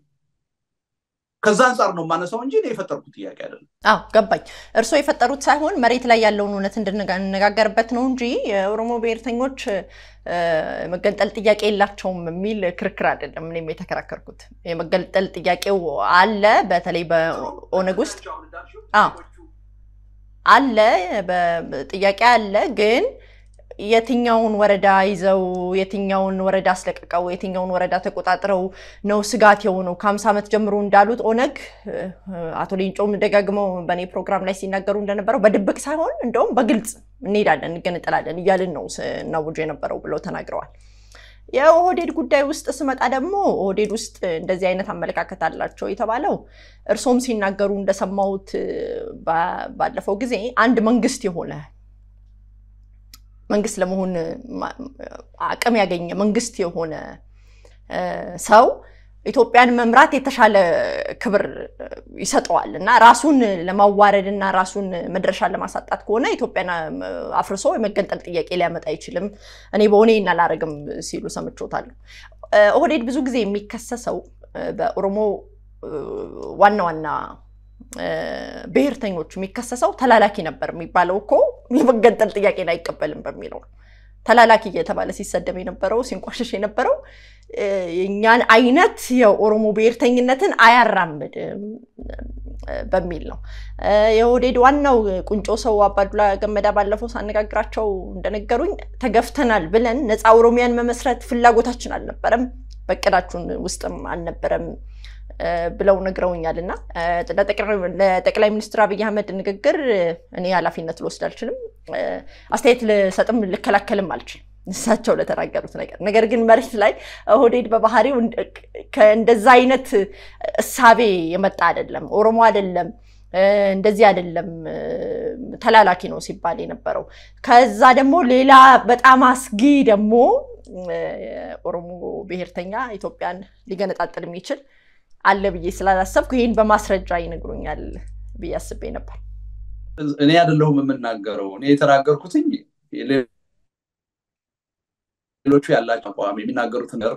S2: ከዛ አንጻር ነው የማነሳው እንጂ የፈጠርኩት ጥያቄ አይደለም።
S1: አዎ ገባኝ። እርስዎ የፈጠሩት ሳይሆን መሬት ላይ ያለውን እውነት እንድንነጋገርበት ነው እንጂ የኦሮሞ ብሔርተኞች የመገንጠል ጥያቄ የላቸውም የሚል ክርክር አይደለም። እኔም የተከራከርኩት የመገንጠል ጥያቄው አለ፣ በተለይ በኦነግ ውስጥ አለ፣ ጥያቄ አለ ግን የትኛውን ወረዳ ይዘው የትኛውን ወረዳ አስለቅቀው የትኛውን ወረዳ ተቆጣጥረው ነው ስጋት የሆነው? ከሀምሳ ዓመት ጀምሮ እንዳሉት ኦነግ አቶ ሌንጮም ደጋግመው በእኔ ፕሮግራም ላይ ሲናገሩ እንደነበረው በድብቅ ሳይሆን እንደውም በግልጽ እንሄዳለን እንገነጠላለን እያልን ነው ስናውጅ የነበረው ብለው ተናግረዋል። የኦህዴድ ጉዳይ ውስጥ ስመጣ ደግሞ ኦህዴድ ውስጥ እንደዚህ አይነት አመለካከት አላቸው የተባለው እርሶም ሲናገሩ እንደሰማሁት ባለፈው ጊዜ አንድ መንግስት የሆነ መንግስት ለመሆን አቅም ያገኘ መንግስት የሆነ ሰው ኢትዮጵያን መምራት የተሻለ ክብር ይሰጠዋል እና ራሱን ለማዋረድ እና ራሱን መድረሻ ለማሳጣት ከሆነ ኢትዮጵያን አፍርሶ የመገንጠል ጥያቄ ሊያመጣ አይችልም፣ እኔ በሆኔ እናላረግም ሲሉ ሰምቾታለሁ። ኦህዴድ ብዙ ጊዜ የሚከሰሰው በኦሮሞ ዋና ዋና ብሔርተኞች የሚከሰሰው ተላላኪ ነበር የሚባለው እኮ የመገንጠል ጥያቄን አይቀበልም በሚለው ነው። ተላላኪ እየተባለ ሲሰደብ የነበረው ሲንቋሸሽ የነበረው የእኛን አይነት የኦሮሞ ብሔርተኝነትን አያራምድም በሚል ነው። የኦህዴድ ዋናው ቁንጮ ሰው አባዱላ ገመዳ ባለፈው ሳነጋግራቸው እንደነገሩኝ ተገፍተናል ብለን ነፃ ኦሮሚያን መመስረት ፍላጎታችን አልነበረም፣ በእቅዳችን ውስጥም አልነበረም ብለው ነግረውኛል። እና ለጠቅላይ ሚኒስትር አብይ አህመድ ንግግር እኔ ኃላፊነት ልወስድ አልችልም፣ አስተያየት ልሰጥም ልከላከልም አልችልም እሳቸው ለተናገሩት ነገር። ነገር ግን መሬት ላይ ኦህዴድ በባህሪው ከእንደዛ አይነት እሳቤ የመጣ አይደለም፣ ኦሮሞ አይደለም፣ እንደዚህ አይደለም፣ ተላላኪ ነው ሲባል የነበረው። ከዛ ደግሞ ሌላ በጣም አስጊ ደግሞ ኦሮሞ ብሔርተኛ ኢትዮጵያን ሊገነጣጥል የሚችል አለ ብዬ ስላላሰብኩ ይህን በማስረጃ ይነግሩኛል ብዬ አስቤ ነበር።
S2: እኔ አይደለሁም የምናገረው። እኔ የተናገርኩትኝ ሌሎቹ ያላቸው አቋም የሚናገሩት ነገር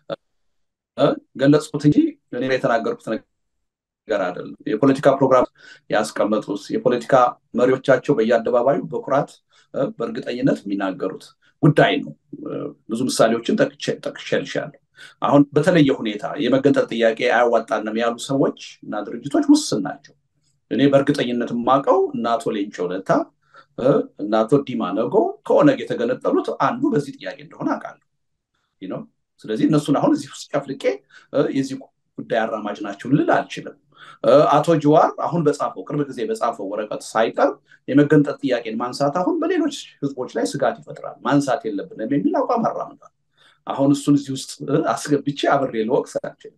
S2: ገለጽኩት እንጂ እኔ የተናገርኩት ነገር አይደለም። የፖለቲካ ፕሮግራም ያስቀመጡት የፖለቲካ መሪዎቻቸው በየአደባባዩ በኩራት በእርግጠኝነት የሚናገሩት ጉዳይ ነው። ብዙ ምሳሌዎችን ጠቅሼልሻለሁ። አሁን በተለየ ሁኔታ የመገንጠል ጥያቄ አያዋጣንም ያሉ ሰዎች እና ድርጅቶች ውስን ናቸው። እኔ በእርግጠኝነት የማውቀው እነ አቶ ሌንጮ ለታ እነ አቶ ዲማ ነጎ ከኦነግ የተገነጠሉት አንዱ በዚህ ጥያቄ እንደሆነ አውቃለሁ። ስለዚህ እነሱን አሁን እዚህ ውስጥ ጨፍልቄ የዚህ ጉዳይ አራማጅ ናቸው ልል አልችልም። አቶ ጅዋር አሁን በጻፈው ቅርብ ጊዜ በጻፈው ወረቀት ሳይቀር የመገንጠል ጥያቄን ማንሳት አሁን በሌሎች ህዝቦች ላይ ስጋት ይፈጥራል፣ ማንሳት የለብንም የሚል አቋም አራምዷል። አሁን እሱን እዚህ ውስጥ አስገብቼ አብሬ ልወቅስ አልችልም።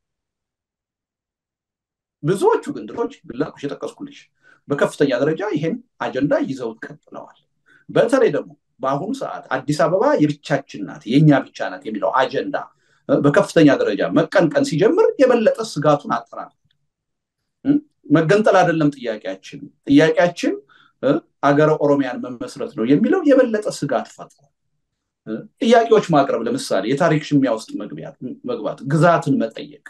S2: ብዙዎቹ ግን ድሮች ብላኩሽ የጠቀስኩልሽ በከፍተኛ ደረጃ ይሄን አጀንዳ ይዘውት ቀጥለዋል። በተለይ ደግሞ በአሁኑ ሰዓት አዲስ አበባ የብቻችን ናት የእኛ ብቻ ናት የሚለው አጀንዳ በከፍተኛ ደረጃ መቀንቀን ሲጀምር የበለጠ ስጋቱን አጠናክሯል። መገንጠል አይደለም ጥያቄያችን፣ ጥያቄያችን አገረ ኦሮሚያን መመስረት ነው የሚለው የበለጠ ስጋት ፈጥሯል። ጥያቄዎች ማቅረብ ለምሳሌ የታሪክ ሽሚያ ውስጥ መግባት፣ ግዛትን መጠየቅ፣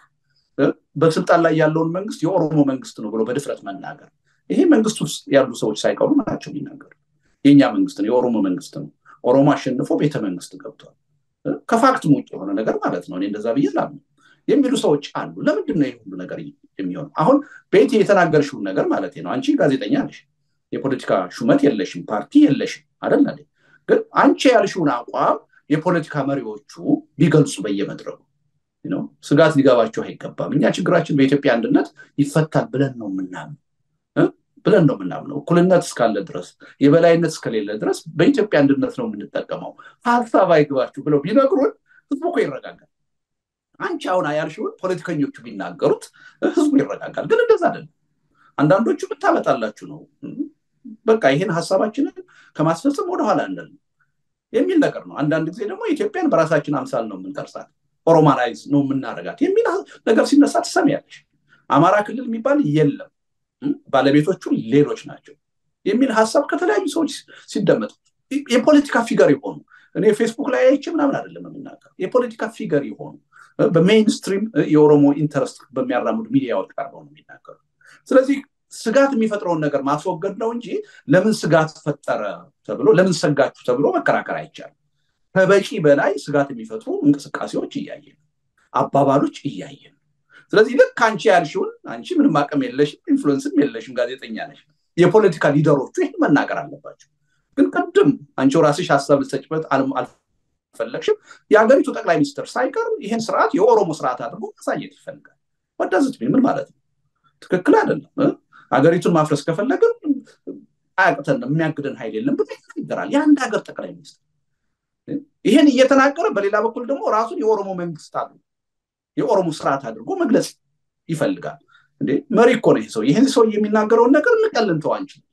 S2: በስልጣን ላይ ያለውን መንግስት የኦሮሞ መንግስት ነው ብሎ በድፍረት መናገር ይሄ መንግስት ውስጥ ያሉ ሰዎች ሳይቀሩ ናቸው የሚናገሩ። የእኛ መንግስት ነው፣ የኦሮሞ መንግስት ነው፣ ኦሮሞ አሸንፎ ቤተ መንግስት ገብቷል። ከፋክትም ውጭ የሆነ ነገር ማለት ነው። እኔ እንደዛ ብዬ ላምነው የሚሉ ሰዎች አሉ። ለምንድን ነው ይህ ሁሉ ነገር የሚሆነው? አሁን ቤት የተናገርሽውን ነገር ማለት ነው። አንቺ ጋዜጠኛ ነሽ፣ የፖለቲካ ሹመት የለሽም፣ ፓርቲ የለሽም አይደል? ግን አንቺ ያልሽውን አቋም የፖለቲካ መሪዎቹ ቢገልጹ በየመድረኩ ስጋት ሊገባቸው አይገባም። እኛ ችግራችን በኢትዮጵያ አንድነት ይፈታል ብለን ነው የምናምን ብለን ነው የምናምነው። እኩልነት እስካለ ድረስ የበላይነት እስከሌለ ድረስ በኢትዮጵያ አንድነት ነው የምንጠቀመው። ሀሳብ አይግባችሁ ብለው ቢነግሩን ህዝቡ እኮ ይረጋጋል። አንቺ አሁን ያልሽውን ፖለቲከኞቹ ቢናገሩት ህዝቡ ይረጋጋል። ግን እንደዛ አይደለም። አንዳንዶቹ ብታመጣላችሁ ነው በቃ ይህን ሀሳባችንን ከማስፈጸም ወደኋላ አንደል የሚል ነገር ነው። አንዳንድ ጊዜ ደግሞ ኢትዮጵያን በራሳችን አምሳል ነው የምንቀርጻት፣ ኦሮማናይዝ ነው የምናደርጋት የሚል ነገር ሲነሳ ትሰሚያለሽ። አማራ ክልል የሚባል የለም ባለቤቶቹ ሌሎች ናቸው የሚል ሀሳብ ከተለያዩ ሰዎች ሲደመጥ የፖለቲካ ፊገር የሆኑ እኔ ፌስቡክ ላይ አይቼ ምናምን አይደለም የምናገር የፖለቲካ ፊገር የሆኑ በሜይንስትሪም የኦሮሞ ኢንተረስት በሚያራምዱ ሚዲያዎች ቀርበው ነው የሚናገሩ። ስለዚህ ስጋት የሚፈጥረውን ነገር ማስወገድ ነው እንጂ ለምን ስጋት ፈጠረ ተብሎ ለምን ሰጋችሁ ተብሎ መከራከር አይቻልም። ከበቂ በላይ ስጋት የሚፈጥሩ እንቅስቃሴዎች እያየን አባባሎች እያየን ስለዚህ ልክ አንቺ ያልሽውን አንቺ ምንም አቅም የለሽም፣ ኢንፍሉዌንስም የለሽም፣ ጋዜጠኛ ነሽ። የፖለቲካ ሊደሮቹ ይህን መናገር አለባቸው። ግን ቅድም አንቺው ራስሽ ሀሳብ ልትሰጭበት አልፈለግሽም። የሀገሪቱ ጠቅላይ ሚኒስትር ሳይቀር ይህን ስርዓት የኦሮሞ ስርዓት አድርጎ ማሳየት ይፈልጋል። ወዳዝት ምን ማለት ነው? ትክክል አይደለም። ሀገሪቱን ማፍረስ ከፈለግን አያቅተንም፣ የሚያግደን ኃይል የለም ብሎ ይናገራል የአንድ ሀገር ጠቅላይ ሚኒስትር። ይህን እየተናገረ በሌላ በኩል ደግሞ ራሱን የኦሮሞ መንግስት አሉ የኦሮሞ ስርዓት አድርጎ መግለጽ ይፈልጋል። እንዴ መሪ እኮ ነው ይህ ሰው። ይህን ሰው የሚናገረውን ነገር እንቀልንተው አንችልም።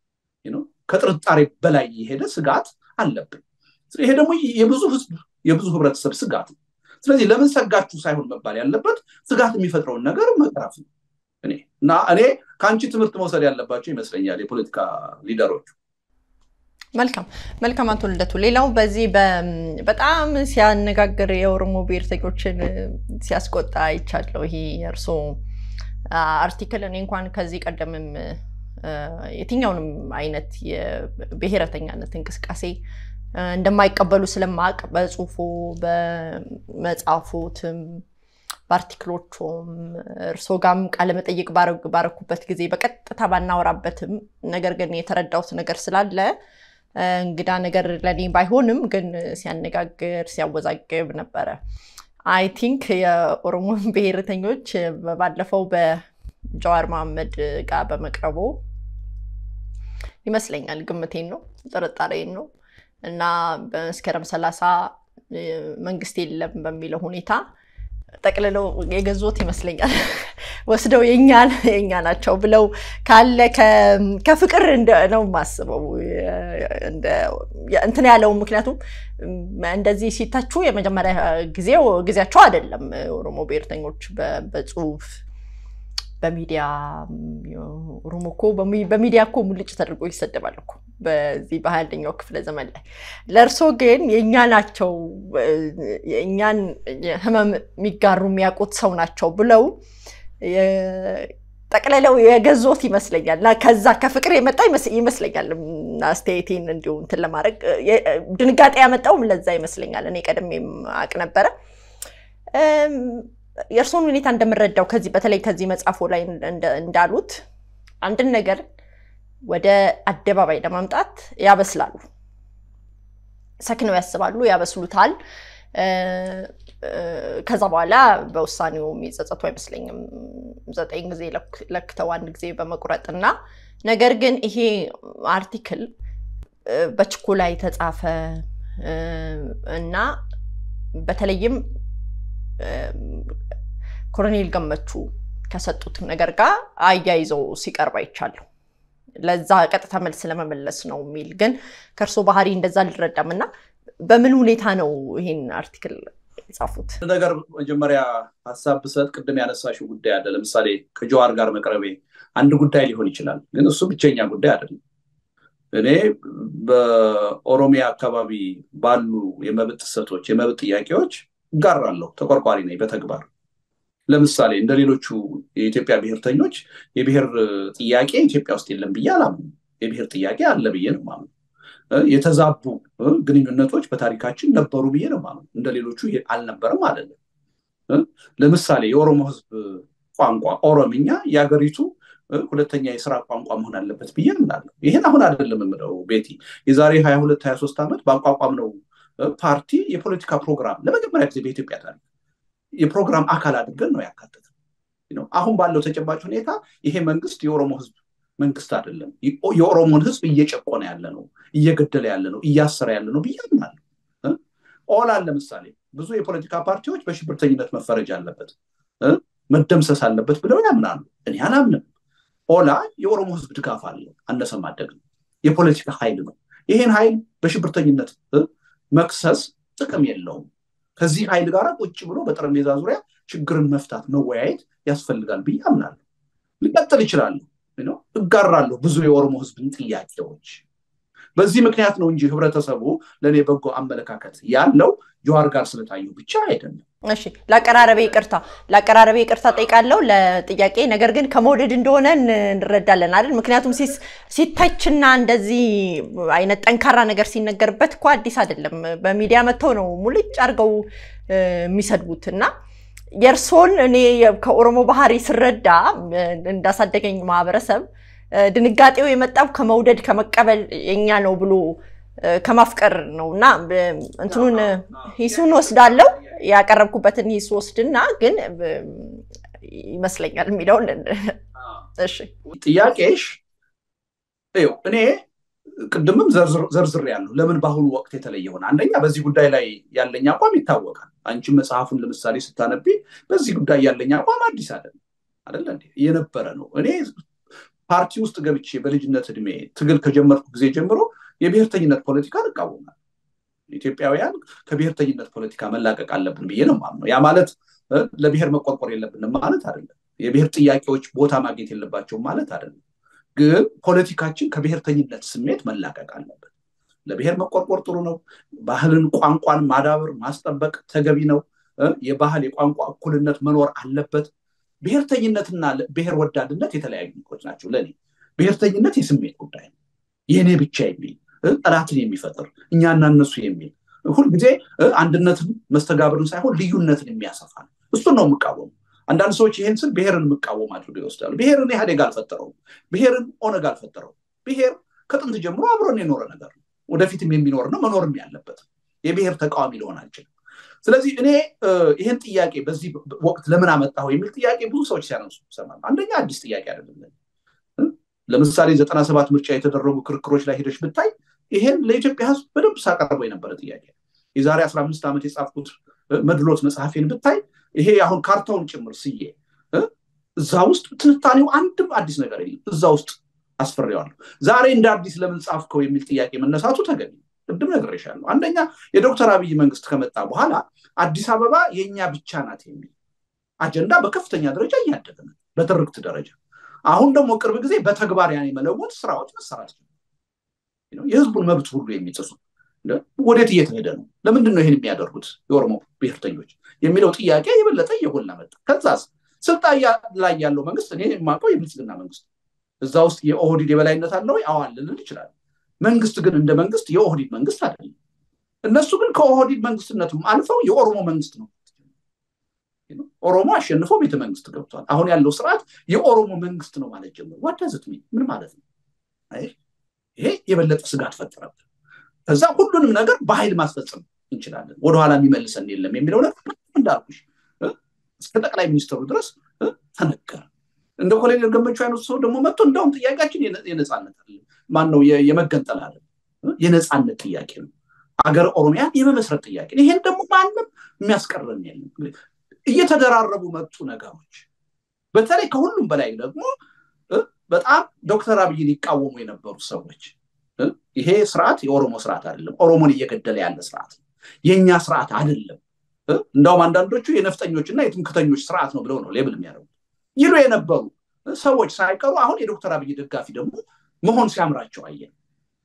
S2: ከጥርጣሬ በላይ የሄደ ስጋት አለብን። ይሄ ደግሞ የብዙ ህዝብ የብዙ ህብረተሰብ ስጋት ነው። ስለዚህ ለምን ሰጋችሁ ሳይሆን መባል ያለበት ስጋት የሚፈጥረውን ነገር መቅረፍ ነው። እኔ እና እኔ ከአንቺ ትምህርት መውሰድ ያለባቸው ይመስለኛል የፖለቲካ ሊደሮቹ።
S1: መልካም መልካም። አቶ ልደቱ፣ ሌላው በዚህ በጣም ሲያነጋግር የኦሮሞ ብሔርተኞችን ሲያስቆጣ ይቻለው ይሄ የእርሶ አርቲክል እኔ እንኳን ከዚህ ቀደምም የትኛውንም አይነት የብሔረተኛነት እንቅስቃሴ እንደማይቀበሉ ስለማቅ በጽሁፎ በመጽሐፎትም በአርቲክሎቹም እርሶ ጋም ቃለመጠይቅ ባረኩበት ጊዜ በቀጥታ ባናወራበትም ነገር ግን የተረዳሁት ነገር ስላለ እንግዳ ነገር ለኔ ባይሆንም ግን ሲያነጋግር ሲያወዛግብ ነበረ። አይ ቲንክ የኦሮሞ ብሔርተኞች ባለፈው በጀዋር መሐመድ ጋር በመቅረቡ ይመስለኛል፣ ግምቴን ነው ጥርጣሬን ነው እና በመስከረም ሰላሳ መንግስት የለም በሚለው ሁኔታ ጠቅልለው የገዙት ይመስለኛል። ወስደው የኛ ናቸው ብለው ካለ ከፍቅር ነው የማስበው እንትን ያለው። ምክንያቱም እንደዚህ ሲተቹ የመጀመሪያ ጊዜው ጊዜያቸው አይደለም። ኦሮሞ ብሔርተኞች በጽሁፍ በሚዲያ ሩም እኮ በሚዲያ እኮ ሙልጭ ተደርጎ ይሰደባል እኮ በዚህ በሀያ አንደኛው ክፍለ ዘመን ላይ። ለእርሶ ግን የእኛ ናቸው የእኛን ህመም የሚጋሩ የሚያውቁት ሰው ናቸው ብለው ጠቅልለው የገዞት ይመስለኛል እና ከዛ ከፍቅር የመጣ ይመስለኛል። አስተያየቴን እንዲሁ እንትን ለማድረግ ድንጋጤ ያመጣውም ለዛ ይመስለኛል። እኔ ቀድሜም አቅ ነበረ። የእርስዎን ሁኔታ እንደምረዳው ከዚህ በተለይ ከዚህ መጽሐፎ ላይ እንዳሉት አንድን ነገር ወደ አደባባይ ለማምጣት ያበስላሉ፣ ሰክነው ያስባሉ፣ ያበስሉታል። ከዛ በኋላ በውሳኔው የሚጸጸቱ አይመስለኝም። ዘጠኝ ጊዜ ለክተው አንድ ጊዜ በመቁረጥ እና ነገር ግን ይሄ አርቲክል በችኮላ የተጻፈ እና በተለይም ኮሎኔል ገመቹ ከሰጡት ነገር ጋር አያይዘው ሲቀርብ አይቻለሁ። ለዛ ቀጥታ መልስ ለመመለስ ነው የሚል ግን ከእርሶ ባህሪ እንደዛ አልረዳም እና በምን ሁኔታ ነው ይሄን አርቲክል የጻፉት?
S2: ነገር መጀመሪያ ሀሳብ ብሰጥ ቅድም ያነሳሽው ጉዳይ አለ። ለምሳሌ ከጀዋር ጋር መቅረቤ አንድ ጉዳይ ሊሆን ይችላል፣ ግን እሱ ብቸኛ ጉዳይ አይደለም። እኔ በኦሮሚያ አካባቢ ባሉ የመብት ጥሰቶች፣ የመብት ጥያቄዎች እጋራለሁ፣ ተቆርቋሪ ነኝ በተግባር ለምሳሌ እንደ ሌሎቹ የኢትዮጵያ ብሔርተኞች የብሔር ጥያቄ ኢትዮጵያ ውስጥ የለም ብዬ አላምንም። የብሔር ጥያቄ አለ ብዬ ነው የማምነው። የተዛቡ ግንኙነቶች በታሪካችን ነበሩ ብዬ ነው የማምነው። እንደ ሌሎቹ አልነበረም አይደለም። ለምሳሌ የኦሮሞ ሕዝብ ቋንቋ ኦሮምኛ የሀገሪቱ ሁለተኛ የስራ ቋንቋ መሆን አለበት ብዬ እምላለሁ። ይህን አሁን አይደለም የምለው ቤቲ፣ የዛሬ ሀያ ሁለት ሀያ ሶስት ዓመት በአቋቋም ነው ፓርቲ የፖለቲካ ፕሮግራም ለመጀመሪያ ጊዜ በኢትዮጵያ ታሪክ የፕሮግራም አካል አድርገን ነው ያካተተ። አሁን ባለው ተጨባጭ ሁኔታ ይሄ መንግስት የኦሮሞ ህዝብ መንግስት አይደለም። የኦሮሞን ህዝብ እየጨቆነ ያለ ነው፣ እየገደለ ያለ ነው፣ እያሰረ ያለ ነው ብዬ አምናለሁ። ኦላን ለምሳሌ ብዙ የፖለቲካ ፓርቲዎች በሽብርተኝነት መፈረጅ አለበት፣ መደምሰስ አለበት ብለው ያምናሉ። እኔ አላምንም። ኦላ የኦሮሞ ህዝብ ድጋፍ አለ፣ አነሰም አደግም የፖለቲካ ኃይል ነው። ይሄን ኃይል በሽብርተኝነት መክሰስ ጥቅም የለውም። ከዚህ ኃይል ጋር ቁጭ ብሎ በጠረጴዛ ዙሪያ ችግርን መፍታት መወያየት ያስፈልጋል ብዬ አምናለሁ። ሊቀጥል ይችላለሁ፣ እጋራለሁ ብዙ የኦሮሞ ህዝብን ጥያቄዎች። በዚህ ምክንያት ነው እንጂ ህብረተሰቡ ለእኔ በጎ አመለካከት ያለው ጀዋር ጋር ስለታየው ብቻ አይደለም።
S1: እሺ ለአቀራረቤ ይቅርታ ለአቀራረቤ ይቅርታ ጠይቃለሁ ለጥያቄ ነገር ግን ከመውደድ እንደሆነ እንረዳለን አይደል ምክንያቱም ሲተችና እንደዚህ አይነት ጠንካራ ነገር ሲነገርበት እኮ አዲስ አይደለም በሚዲያ መጥተው ነው ሙልጭ አድርገው የሚሰድቡት እና የእርሶን እኔ ከኦሮሞ ባህሪ ስረዳ እንዳሳደገኝ ማህበረሰብ ድንጋጤው የመጣው ከመውደድ ከመቀበል የኛ ነው ብሎ ከማፍቀር ነው እና እንትኑን ሂሱን ወስዳለው ያቀረብኩበትን ሂስ ወስድና ግን ይመስለኛል የሚለውን እሺ
S2: ጥያቄሽ ይኸው እኔ ቅድምም ዘርዝር ያለሁ ለምን በአሁኑ ወቅት የተለየ ሆነ አንደኛ በዚህ ጉዳይ ላይ ያለኝ አቋም ይታወቃል አንቺም መጽሐፉን ለምሳሌ ስታነቢ በዚህ ጉዳይ ያለኝ አቋም አዲስ አይደለም አደለ የነበረ ነው እኔ ፓርቲ ውስጥ ገብቼ በልጅነት እድሜ ትግል ከጀመርኩ ጊዜ ጀምሮ የብሔርተኝነት ፖለቲካ እንቃወማል ኢትዮጵያውያን ከብሔርተኝነት ፖለቲካ መላቀቅ አለብን ብዬ ነው ማምነው ያ ማለት ለብሔር መቆርቆር የለብንም ማለት አይደለም የብሔር ጥያቄዎች ቦታ ማግኘት የለባቸውም ማለት አይደለም ግን ፖለቲካችን ከብሔርተኝነት ስሜት መላቀቅ አለበት ለብሔር መቆርቆር ጥሩ ነው ባህልን ቋንቋን ማዳበር ማስጠበቅ ተገቢ ነው የባህል የቋንቋ እኩልነት መኖር አለበት ብሔርተኝነትና ብሔር ወዳድነት የተለያዩ ነገሮች ናቸው ለእኔ ብሔርተኝነት የስሜት ጉዳይ ነው የእኔ ብቻ የሚል ጠላትን የሚፈጥር እኛና እነሱ የሚል ሁልጊዜ አንድነትን መስተጋብርን ሳይሆን ልዩነትን የሚያሰፋ ነው እሱን ነው የምቃወሙ አንዳንድ ሰዎች ይህን ስል ብሔርን የምቃወም አድርገው ይወስዳሉ ብሔርን ኢህአዴግ አልፈጠረውም ብሔርን ኦነግ አልፈጠረውም ብሔር ከጥንት ጀምሮ አብሮን የኖረ ነገር ነው ወደፊትም የሚኖር ነው መኖርም ያለበት የብሔር ተቃዋሚ ሊሆን አልችልም ስለዚህ እኔ ይህን ጥያቄ በዚህ ወቅት ለምን አመጣሁ የሚል ጥያቄ ብዙ ሰዎች ሲያነሱ ይሰማል አንደኛ አዲስ ጥያቄ አይደለም ለምሳሌ ዘጠና ሰባት ምርጫ የተደረጉ ክርክሮች ላይ ሄደች ብታይ ይሄን ለኢትዮጵያ ህዝብ በደንብ ሳቀርበው የነበረ ጥያቄ የዛሬ አስራ አምስት ዓመት የጻፍኩት መድሎት መጽሐፌን ብታይ ይሄ አሁን ካርታውን ጭምር ስዬ እዛ ውስጥ ትንታኔው አንድም አዲስ ነገር የለም እዛ ውስጥ አስፈሬዋለሁ ዛሬ እንደ አዲስ ለምን ጻፍከው የሚል ጥያቄ መነሳቱ ተገቢ ቅድም ነግሬሻለሁ አንደኛ የዶክተር አብይ መንግስት ከመጣ በኋላ አዲስ አበባ የእኛ ብቻ ናት የሚል አጀንዳ በከፍተኛ ደረጃ እያደገ ነው በትርክት ደረጃ። አሁን ደግሞ ቅርብ ጊዜ በተግባር ያን የመለወጥ ስራዎች መሰራት የህዝቡን መብት ሁሉ የሚጥሱ ወዴት እየተሄደ ነው? ለምንድን ነው ይህን የሚያደርጉት የኦሮሞ ብሔርተኞች የሚለው ጥያቄ የበለጠ እየጎላ መጣ። ከዛስ ስልጣን ላይ ያለው መንግስት እኔ የማውቀው የብልጽግና መንግስት እዛ ውስጥ የኦህዲድ የበላይነት አለ ወይ? አዋል ልል ይችላል። መንግስት ግን እንደ መንግስት የኦህዲድ መንግስት አይደለም። እነሱ ግን ከኦህዲድ መንግስትነቱም አልፈው የኦሮሞ መንግስት ነው። ኦሮሞ አሸንፎ ቤተ መንግስት ገብቷል። አሁን ያለው ስርዓት የኦሮሞ መንግስት ነው ማለት ጀምሮ ዋዳዝት ምን ማለት ነው? ይሄ የበለጠ ስጋት ፈጠረብን። ከዛ ሁሉንም ነገር በኃይል ማስፈጸም እንችላለን፣ ወደኋላ የሚመልሰን የለም የሚለው ነገር እንዳልኩሽ እስከ ጠቅላይ ሚኒስትሩ ድረስ ተነገረ። እንደ ኮሎኔል ገመቹ አይነት ሰው ደግሞ መጥቶ እንደውም ጥያቄያችን የነፃነት አለ ማን ነው የመገንጠል አለ የነፃነት ጥያቄ ነው። አገር ኦሮሚያን የመመስረት ጥያቄ ይሄን ደግሞ ማንም የሚያስቀረን የለም። እየተደራረቡ መጡ ነገሮች። በተለይ ከሁሉም በላይ ደግሞ በጣም ዶክተር አብይን ይቃወሙ የነበሩ ሰዎች ይሄ ስርዓት የኦሮሞ ስርዓት አይደለም፣ ኦሮሞን እየገደለ ያለ ስርዓት ነው፣ የእኛ ስርዓት አይደለም። እንዳውም አንዳንዶቹ የነፍጠኞችና የትምክተኞች ስርዓት ነው ብለው ነው ሌብል የሚያደርጉት ይሉ የነበሩ ሰዎች ሳይቀሩ አሁን የዶክተር አብይ ደጋፊ ደግሞ መሆን ሲያምራቸው አየን።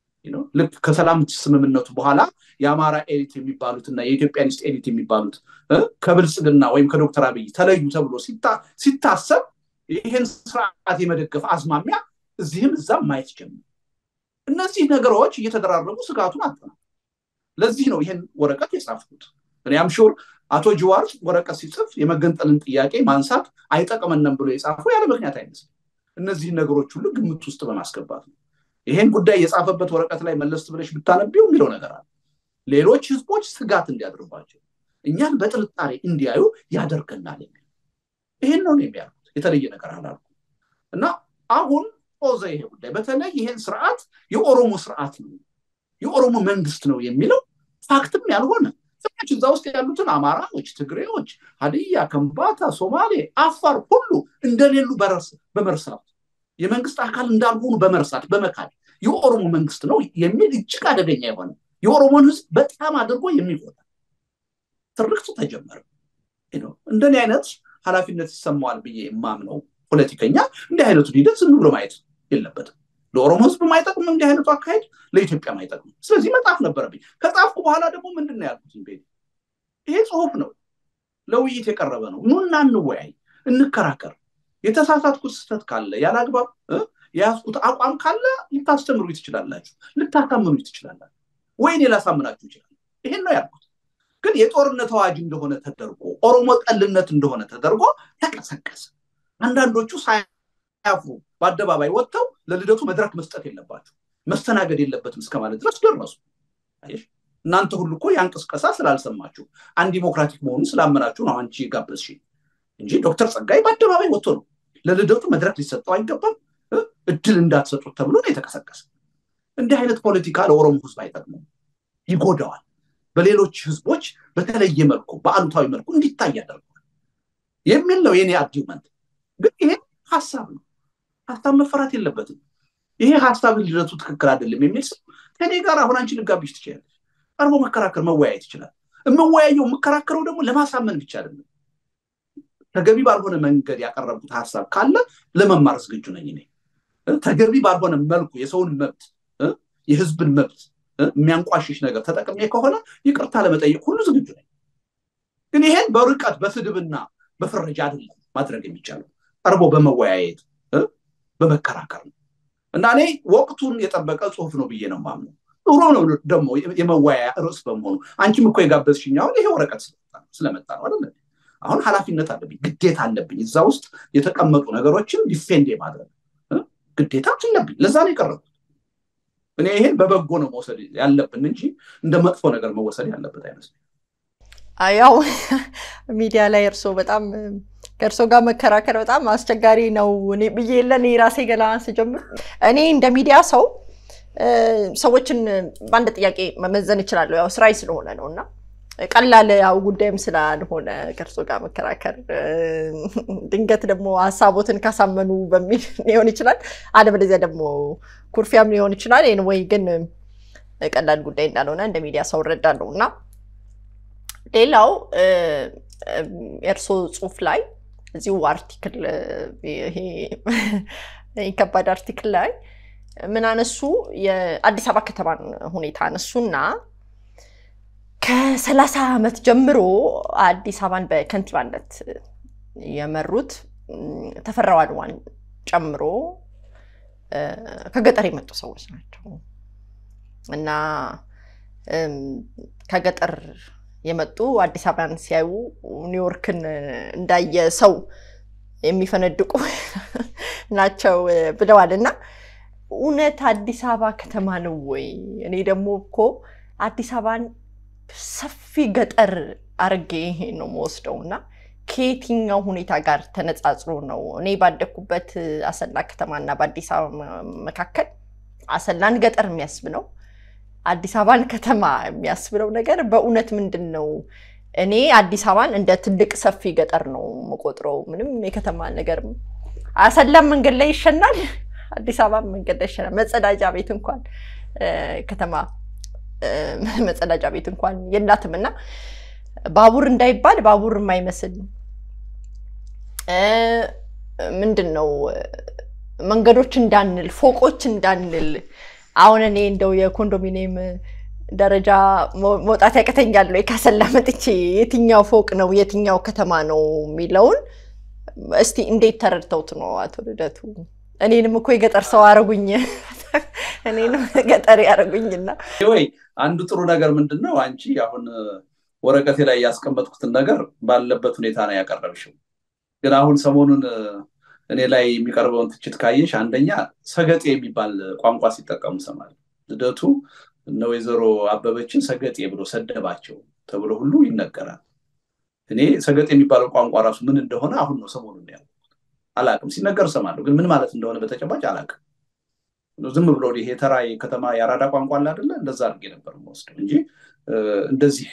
S2: ልክ ከሰላም ስምምነቱ በኋላ የአማራ ኤሊት የሚባሉት እና የኢትዮጵያኒስት ኤሊት የሚባሉት ከብልጽግና ወይም ከዶክተር አብይ ተለዩ ተብሎ ሲታሰብ ይህን ስርዓት የመደገፍ አዝማሚያ እዚህም እዛም ማየት ጀምር። እነዚህ ነገሮች እየተደራረቡ ስጋቱን አጠና። ለዚህ ነው ይህን ወረቀት የጻፍኩት። እኔ አምሹር አቶ ጅዋር ወረቀት ሲጽፍ የመገንጠልን ጥያቄ ማንሳት አይጠቅመንም ብሎ የጻፈው ያለ ምክንያት አይመስልም። እነዚህን ነገሮች ሁሉ ግምት ውስጥ በማስገባት ነው። ይሄን ጉዳይ የጻፈበት ወረቀት ላይ መለስ ብለሽ ብታነቢው የሚለው ነገር አለ። ሌሎች ህዝቦች ስጋት እንዲያድርባቸው እኛን በጥርጣሬ እንዲያዩ ያደርገናል የሚል ይሄን ነው የሚያልኩት። የተለየ ነገር አላልኩ እና አሁን ኦዘ ይሄ ጉዳይ በተለይ ይሄን ስርዓት የኦሮሞ ስርዓት ነው የኦሮሞ መንግስት ነው የሚለው ፋክትም ያልሆነ ሰዎች እዛ ውስጥ ያሉትን አማራዎች፣ ትግሬዎች፣ ሀዲያ፣ ከምባታ፣ ሶማሌ፣ አፋር ሁሉ እንደሌሉ በመርሳት የመንግስት አካል እንዳልሆኑ በመርሳት በመካድ የኦሮሞ መንግስት ነው የሚል እጅግ አደገኛ የሆነ የኦሮሞን ህዝብ በጣም አድርጎ የሚጎዳ ትርክት ተጀመረ። እንደኔ አይነት ኃላፊነት ይሰማዋል ብዬ የማምነው ፖለቲከኛ እንዲህ አይነቱን ሂደት ዝም ብሎ ማየት የለበትም። ለኦሮሞ ህዝብ ማይጠቅም እንዲህ አይነቱ አካሄድ ለኢትዮጵያ ማይጠቅም። ስለዚህ መጣፍ ነበረብኝ። ከጻፍኩ በኋላ ደግሞ ምንድን ነው ያልኩት? ቤት ይሄ ጽሁፍ ነው፣ ለውይይት የቀረበ ነው። ኑና እንወያይ፣ እንከራከር። የተሳሳትኩት ስህተት ካለ ያለ አግባብ የያዝኩት አቋም ካለ ልታስተምሩ ትችላላችሁ፣ ልታሳምኑ ትችላላችሁ፣ ወይ እኔ ላሳምናችሁ ይችላል። ይሄን ነው ያልኩት። ግን የጦርነት አዋጅ እንደሆነ ተደርጎ ኦሮሞ ጠልነት እንደሆነ ተደርጎ ተቀሰቀሰ። አንዳንዶቹ ሳያፍሩ በአደባባይ ወጥተው ለልደቱ መድረክ መስጠት የለባቸው መስተናገድ የለበትም እስከ ማለት ድረስ ደረሱ። እናንተ ሁሉ እኮ ያን ቅስቀሳ ስላልሰማችሁ አንድ ዲሞክራቲክ መሆኑን ስላመናችሁ ነው አንቺ ጋበዝሽ እንጂ ዶክተር ጸጋይ በአደባባይ ወጥቶ ነው ለልደቱ መድረክ ሊሰጠው አይገባም፣ እድል እንዳትሰጡት ተብሎ ነው የተቀሰቀሰ። እንዲህ አይነት ፖለቲካ ለኦሮሞ ህዝብ አይጠቅሙም፣ ይጎዳዋል። በሌሎች ህዝቦች በተለየ መልኩ በአሉታዊ መልኩ እንዲታይ ያደርገዋል የሚል ነው የኔ አርጊመንት። ግን ይሄ ሀሳብ ነው፣ ሀሳብ መፈራት የለበትም። ይሄ ሀሳብ ልደቱ ትክክል አይደለም የሚል ሰው ከኔ ጋር አሁን አንቺ ልጋብሽ ትችላለች። ቀርቦ መከራከር መወያየት ይችላል። የምወያየው የምከራከረው ደግሞ ለማሳመን ብቻ አይደለም። ተገቢ ባልሆነ መንገድ ያቀረብኩት ሀሳብ ካለ ለመማር ዝግጁ ነኝ እኔ። ተገቢ ባልሆነ መልኩ የሰውን መብት የህዝብን መብት የሚያንቋሽሽ ነገር ተጠቅሜ ከሆነ ይቅርታ ለመጠየቅ ሁሉ ዝግጁ ነኝ። ግን ይሄን በርቀት በስድብና በፍረጃ አይደለም ማድረግ የሚቻለው ቀርቦ በመወያየት በመከራከር ነው እና እኔ ወቅቱን የጠበቀ ጽሁፍ ነው ብዬ ነው ማምነው። ጥሩ ነው ደግሞ የመወያያ ርዕስ በመሆኑ አንቺም እኮ የጋበዝሽኝ አሁን ይሄ ወረቀት ስለመጣ ነው አይደለ? አሁን ኃላፊነት አለብኝ፣ ግዴታ አለብኝ። እዛ ውስጥ የተቀመጡ ነገሮችን ዲፌንድ የማድረግ ግዴታ አለብኝ። ለዛ ነው የቀረቡት። እኔ ይሄን በበጎ ነው መውሰድ ያለብን እንጂ እንደ መጥፎ ነገር መወሰድ ያለበት አይመስለኝም።
S1: ያው ሚዲያ ላይ እርሶ በጣም ከእርሶ ጋር መከራከር በጣም አስቸጋሪ ነው ብዬ የለን ራሴ ገና ስጀምር እኔ እንደ ሚዲያ ሰው ሰዎችን በአንድ ጥያቄ መመዘን እችላለሁ። ያው ስራዬ ስለሆነ ነው እና ቀላል ያው ጉዳይም ስላልሆነ ከእርሶ ጋር መከራከር ድንገት ደግሞ ሀሳቦትን ካሳመኑ በሚል ሊሆን ይችላል፣ አለበለዚያ ደግሞ ኩርፊያም ሊሆን ይችላል። ወይ ግን ቀላል ጉዳይ እንዳልሆነ እንደ ሚዲያ ሰው እረዳለሁ እና ሌላው የእርሶ ጽሁፍ ላይ እዚሁ አርቲክል ይሄ ከባድ አርቲክል ላይ ምን አነሱ? የአዲስ አበባ ከተማን ሁኔታ አነሱና ከሰላሳ ዓመት ጀምሮ አዲስ አበባን በከንቲባነት የመሩት ተፈራ ዋልዋን ጨምሮ ከገጠር የመጡ ሰዎች ናቸው እና ከገጠር የመጡ አዲስ አበባን ሲያዩ ኒውዮርክን እንዳየ ሰው የሚፈነድቁ ናቸው ብለዋል። እና እውነት አዲስ አበባ ከተማ ነው ወይ? እኔ ደግሞ እኮ አዲስ አበባን ሰፊ ገጠር አርጌ ነው መወስደው እና ከየትኛው ሁኔታ ጋር ተነጻጽሮ ነው? እኔ ባደግኩበት አሰላ ከተማና በአዲስ አበባ መካከል አሰላን ገጠር የሚያስብለው አዲስ አበባን ከተማ የሚያስብለው ነገር በእውነት ምንድን ነው? እኔ አዲስ አበባን እንደ ትልቅ ሰፊ ገጠር ነው የምቆጥረው። ምንም የከተማ ነገር አሰላም መንገድ ላይ ይሸናል፣ አዲስ አበባ መንገድ ላይ ይሸናል። መጸዳጃ ቤት እንኳን ከተማ መጸዳጃ ቤት እንኳን የላትም እና ባቡር እንዳይባል ባቡር የማይመስል ምንድን ነው መንገዶች እንዳንል ፎቆች እንዳንል አሁን እኔ እንደው የኮንዶሚኒየም ደረጃ መውጣት ያቅተኛል ወይ ካሰላ መጥቼ የትኛው ፎቅ ነው የትኛው ከተማ ነው የሚለውን እስቲ እንዴት ተረድተውት ነው አቶ ልደቱ? እኔንም እኮ የገጠር ሰው አረጉኝ፣ እኔንም ገጠር ያረጉኝና
S2: ወይ አንዱ ጥሩ ነገር ምንድን ነው አንቺ አሁን ወረቀቴ ላይ ያስቀመጥኩትን ነገር ባለበት ሁኔታ ነው ያቀረብሽው። ግን አሁን ሰሞኑን እኔ ላይ የሚቀርበውን ትችት ካየሽ አንደኛ ሰገጤ የሚባል ቋንቋ ሲጠቀሙ ሰማል። ልደቱ እነ ወይዘሮ አበበችን ሰገጤ ብሎ ሰደባቸው ተብሎ ሁሉ ይነገራል። እኔ ሰገጤ የሚባለው ቋንቋ ራሱ ምን እንደሆነ አሁን ነው ሰሞኑን ያልኩት። አላቅም፣ ሲነገር እሰማለሁ፣ ግን ምን ማለት እንደሆነ በተጨባጭ አላቅም። ዝም ብሎ ይሄ ተራ ከተማ የአራዳ ቋንቋ አለ አይደለ? እንደዛ አድርጌ ነበር የምወስደው እንጂ እንደዚህ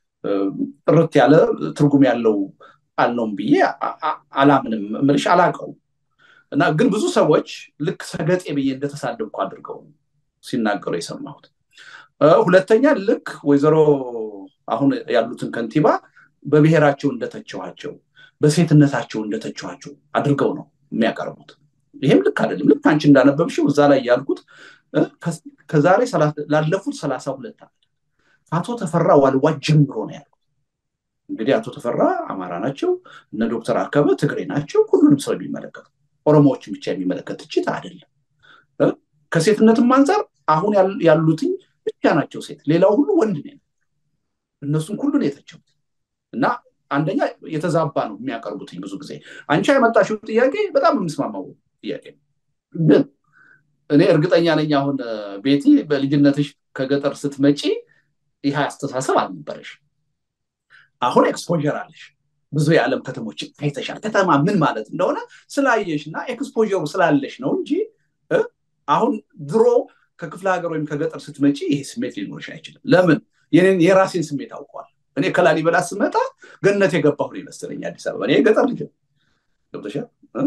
S2: ጥርት ያለ ትርጉም ያለው አልነውም ብዬ አላምንም። ምልሽ አላቀው እና ግን ብዙ ሰዎች ልክ ሰገጤ ብዬ እንደተሳደብኩ አድርገው ሲናገሩ የሰማሁት። ሁለተኛ ልክ ወይዘሮ አሁን ያሉትን ከንቲባ በብሔራቸው እንደተቸኋቸው፣ በሴትነታቸው እንደተቸኋቸው አድርገው ነው የሚያቀርቡት። ይሄም ልክ አይደለም። ልክ አንቺ እንዳነበብሽው እዛ ላይ ያልኩት ከዛሬ ላለፉት ሰላሳ ሁለት ዓመት አቶ ተፈራ ዋልዋ ጀምሮ ነው ያልኩት። እንግዲህ አቶ ተፈራ አማራ ናቸው፣ እነ ዶክተር አርከበ ትግሬ ናቸው። ሁሉንም ሰው የሚመለከት ኦሮሞዎችን ብቻ የሚመለከት ትችት አይደለም። ከሴትነትም አንጻር አሁን ያሉትኝ ብቻ ናቸው ሴት፣ ሌላው ሁሉ ወንድ ነው። እነሱም ሁሉን የተቸውት እና አንደኛ የተዛባ ነው የሚያቀርቡትኝ ብዙ ጊዜ። አንቺ ያመጣሽው ጥያቄ በጣም የምስማማው ጥያቄ ነው። ግን እኔ እርግጠኛ ነኝ አሁን ቤቲ በልጅነትሽ ከገጠር ስትመጪ ይህ አስተሳሰብ አልነበረሽ። አሁን ኤክስፖዠር አለሽ። ብዙ የዓለም ከተሞችን አይተሻል። ከተማ ምን ማለት እንደሆነ ስላየሽ እና ኤክስፖዠሩ ስላለሽ ነው እንጂ አሁን ድሮ ከክፍለ ሀገር ወይም ከገጠር ስትመጪ ይሄ ስሜት ሊኖርሽ አይችልም። ለምን? የራሴን ስሜት አውቀዋል። እኔ ከላሊበላ ስመጣ ገነት የገባሁ ነው ይመስለኝ አዲስ አበባ። እኔ የገጠር ልጅ ገብቶሻል።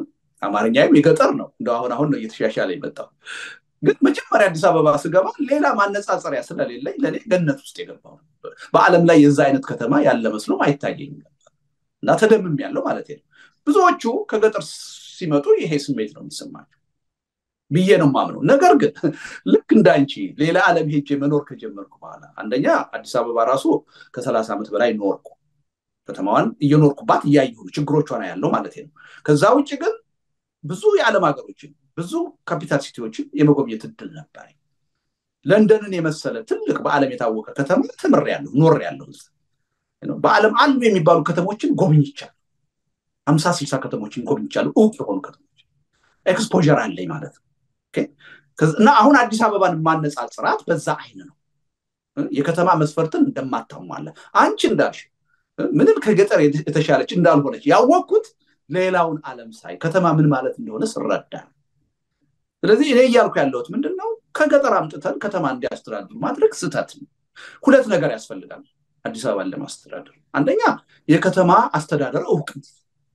S2: አማርኛም የገጠር ነው። እንደ አሁን አሁን ነው እየተሻሻለ የመጣው። ግን መጀመሪያ አዲስ አበባ ስገባ ሌላ ማነጻጸሪያ ስለሌለኝ ለእኔ ገነት ውስጥ የገባው በዓለም ላይ የዛ አይነት ከተማ ያለ መስሎም አይታየኝም ነበር እና ተደምም ያለው ማለት ነው። ብዙዎቹ ከገጠር ሲመጡ ይሄ ስሜት ነው የሚሰማቸው ብዬ ነው ማምነው። ነገር ግን ልክ እንዳንቺ ሌላ ዓለም ሄጄ መኖር ከጀመርኩ በኋላ አንደኛ አዲስ አበባ ራሱ ከሰላሳ ዓመት በላይ ኖርኩ። ከተማዋን እየኖርኩባት እያየሁ ችግሮቿ ነው ያለው ማለት ነው። ከዛ ውጭ ግን ብዙ የዓለም ሀገሮችን ብዙ ካፒታል ሲቲዎችን የመጎብኘት እድል ነበር። ለንደንን የመሰለ ትልቅ በዓለም የታወቀ ከተማ ተምር ያለሁ ኖር ያለሁ በዓለም አሉ የሚባሉ ከተሞችን ጎብኝቻለሁ። ሀምሳ ስልሳ ከተሞችን ጎብኝቻለሁ። እውቅ የሆኑ ከተሞች ኤክስፖዠር አለኝ ማለት ነው። እና አሁን አዲስ አበባን ማነጻጽራት በዛ አይን ነው። የከተማ መስፈርትን እንደማታሟላ አንቺ እንዳልሽ ምንም ከገጠር የተሻለች እንዳልሆነች ያወቅኩት ሌላውን ዓለም ሳይ ከተማ ምን ማለት እንደሆነ ስረዳ ነው። ስለዚህ እኔ እያልኩ ያለሁት ምንድን ነው? ከገጠር አምጥተን ከተማ እንዲያስተዳድሩ ማድረግ ስህተት ነው። ሁለት ነገር ያስፈልጋል አዲስ አበባን ለማስተዳደር። አንደኛ የከተማ አስተዳደር እውቀት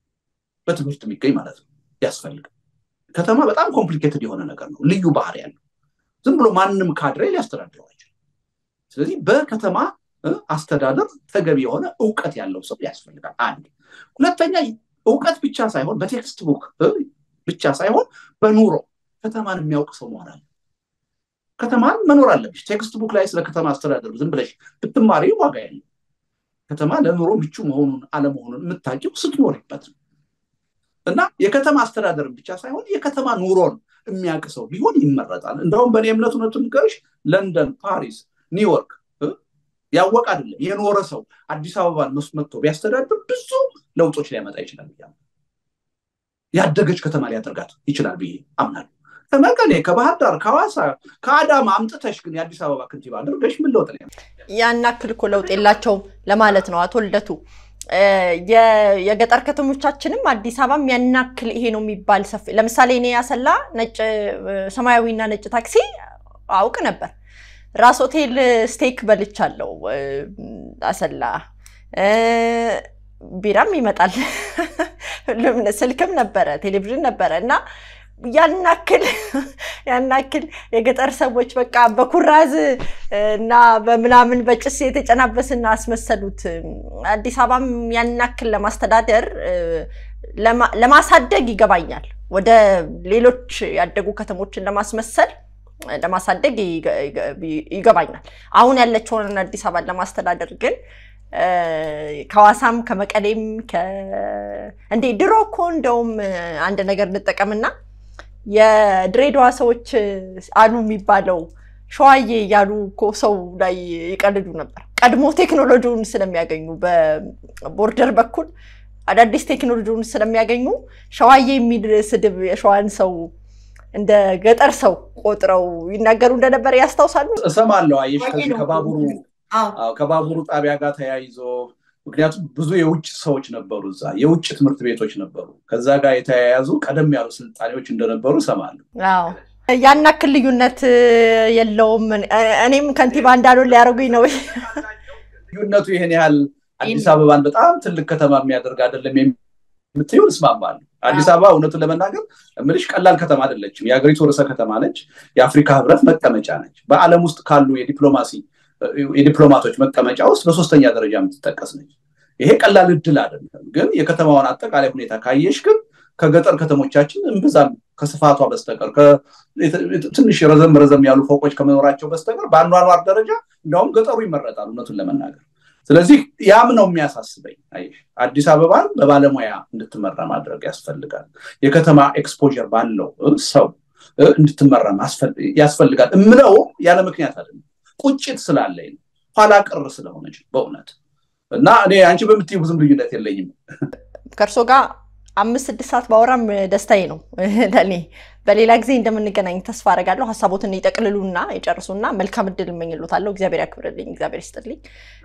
S2: በትምህርት የሚገኝ ማለት ነው ያስፈልጋል። ከተማ በጣም ኮምፕሊኬትድ የሆነ ነገር ነው፣ ልዩ ባህሪ ያለው ዝም ብሎ ማንም ካድሬ ሊያስተዳድረው አይችልም። ስለዚህ በከተማ አስተዳደር ተገቢ የሆነ እውቀት ያለው ሰው ያስፈልጋል። አንድ ሁለተኛ እውቀት ብቻ ሳይሆን በቴክስት ቡክ ብቻ ሳይሆን በኑሮ ከተማን የሚያውቅ ሰው መሆን አለ። ከተማን መኖር አለብሽ። ቴክስት ቡክ ላይ ስለ ከተማ አስተዳደሩ ዝም ብለሽ ብትማሪ ዋጋ ያለው ከተማ ለኑሮ ምቹ መሆኑን አለመሆኑን የምታውቂው ስትኖሪበት ነው። እና የከተማ አስተዳደርን ብቻ ሳይሆን የከተማ ኑሮን የሚያውቅ ሰው ቢሆን ይመረጣል። እንደውም በእኔ እምነት እውነቱን ንገርሽ ለንደን፣ ፓሪስ፣ ኒውዮርክ ያወቅ አይደለም የኖረ ሰው አዲስ አበባን መጥቶ ቢያስተዳድር ብዙ ለውጦች ሊያመጣ ይችላል። ያደገች ከተማ ሊያደርጋት ይችላል ብዬ አምናለሁ። ከመቀሌ፣ ከባህር ዳር፣ ከሐዋሳ፣ ከአዳማ አምጥተሽ ግን የአዲስ አበባ ከንቲባ አድርገሽ ምን ለውጥ ነው?
S1: ያን ያክል እኮ ለውጥ የላቸውም ለማለት ነው አቶ ልደቱ። የገጠር ከተሞቻችንም አዲስ አበባም ያን ያክል ይሄ ነው የሚባል ሰፊ ለምሳሌ እኔ ያሰላ ነጭ ሰማያዊና ነጭ ታክሲ አውቅ ነበር። ራስ ሆቴል ስቴክ በልቻለሁ አሰላ። ቢራም ይመጣል፣ ስልክም ነበረ፣ ቴሌቪዥን ነበረ እና ያናክል ያናክል የገጠር ሰዎች በቃ በኩራዝ እና በምናምን በጭስ የተጨናበስና አስመሰሉት። አዲስ አበባም ያናክል ለማስተዳደር ለማሳደግ ይገባኛል። ወደ ሌሎች ያደጉ ከተሞችን ለማስመሰል ለማሳደግ ይገባኛል። አሁን ያለችውን አዲስ አበባን ለማስተዳደር ግን ከሐዋሳም ከመቀሌም እንዴ ድሮ እኮ እንደውም አንድ ነገር እንጠቀምና የድሬዳዋ ሰዎች አሉ የሚባለው ሸዋዬ እያሉ እኮ ሰው ላይ ይቀልዱ ነበር። ቀድሞ ቴክኖሎጂውን ስለሚያገኙ በቦርደር በኩል አዳዲስ ቴክኖሎጂውን ስለሚያገኙ ሸዋዬ የሚል ስድብ የሸዋን ሰው እንደ ገጠር ሰው ቆጥረው ይናገሩ እንደነበር ያስታውሳሉ።
S2: እሰማለሁ። አየሽ ከዚህ ከባቡሩ ከባቡሩ ጣቢያ ጋር ተያይዞ ምክንያቱም ብዙ የውጭ ሰዎች ነበሩ እዛ፣ የውጭ ትምህርት ቤቶች ነበሩ። ከዛ ጋር የተያያዙ ቀደም ያሉ ስልጣኔዎች እንደነበሩ እሰማለሁ።
S1: ያን ያክል ልዩነት የለውም። እኔም ከንቲባ እንዳልሆን ሊያደርጉኝ ነው።
S2: ልዩነቱ ይህን ያህል አዲስ አበባን በጣም ትልቅ ከተማ የሚያደርግ አይደለም የምትይውን እስማማለሁ። አዲስ አበባ እውነቱን ለመናገር እምልሽ ቀላል ከተማ አይደለችም። የሀገሪቱ ርዕሰ ከተማ ነች። የአፍሪካ ህብረት መቀመጫ ነች። በዓለም ውስጥ ካሉ የዲፕሎማሲ የዲፕሎማቶች መቀመጫ ውስጥ በሶስተኛ ደረጃ የምትጠቀስ ነች። ይሄ ቀላል እድል አይደለም። ግን የከተማዋን አጠቃላይ ሁኔታ ካየሽ ግን ከገጠር ከተሞቻችን እምብዛም ከስፋቷ በስተቀር ትንሽ ረዘም ረዘም ያሉ ፎቆች ከመኖራቸው በስተቀር በአኗኗር ደረጃ እንዲያውም ገጠሩ ይመረጣል እውነቱን ለመናገር። ስለዚህ ያም ነው የሚያሳስበኝ። አዲስ አበባን በባለሙያ እንድትመራ ማድረግ ያስፈልጋል። የከተማ ኤክስፖዠር ባለው ሰው እንድትመራ ያስፈልጋል። እምለው ያለ ምክንያት አይደለም። ቁጭት ስላለኝ ነው። ኋላ ቅር ስለሆነች በእውነት እና እኔ አንቺ በምትይው ብዙም ልዩነት የለኝም
S1: ከእርሶ ጋር አምስት ስድስት ሰዓት ባወራም ደስታዬ ነው ለእኔ። በሌላ ጊዜ እንደምንገናኝ ተስፋ አደርጋለሁ። ሀሳቦትን ይጠቅልሉና ይጨርሱና መልካም እድል እመኝሎታለሁ። እግዚአብሔር ያክብርልኝ፣ እግዚአብሔር ይስጥልኝ።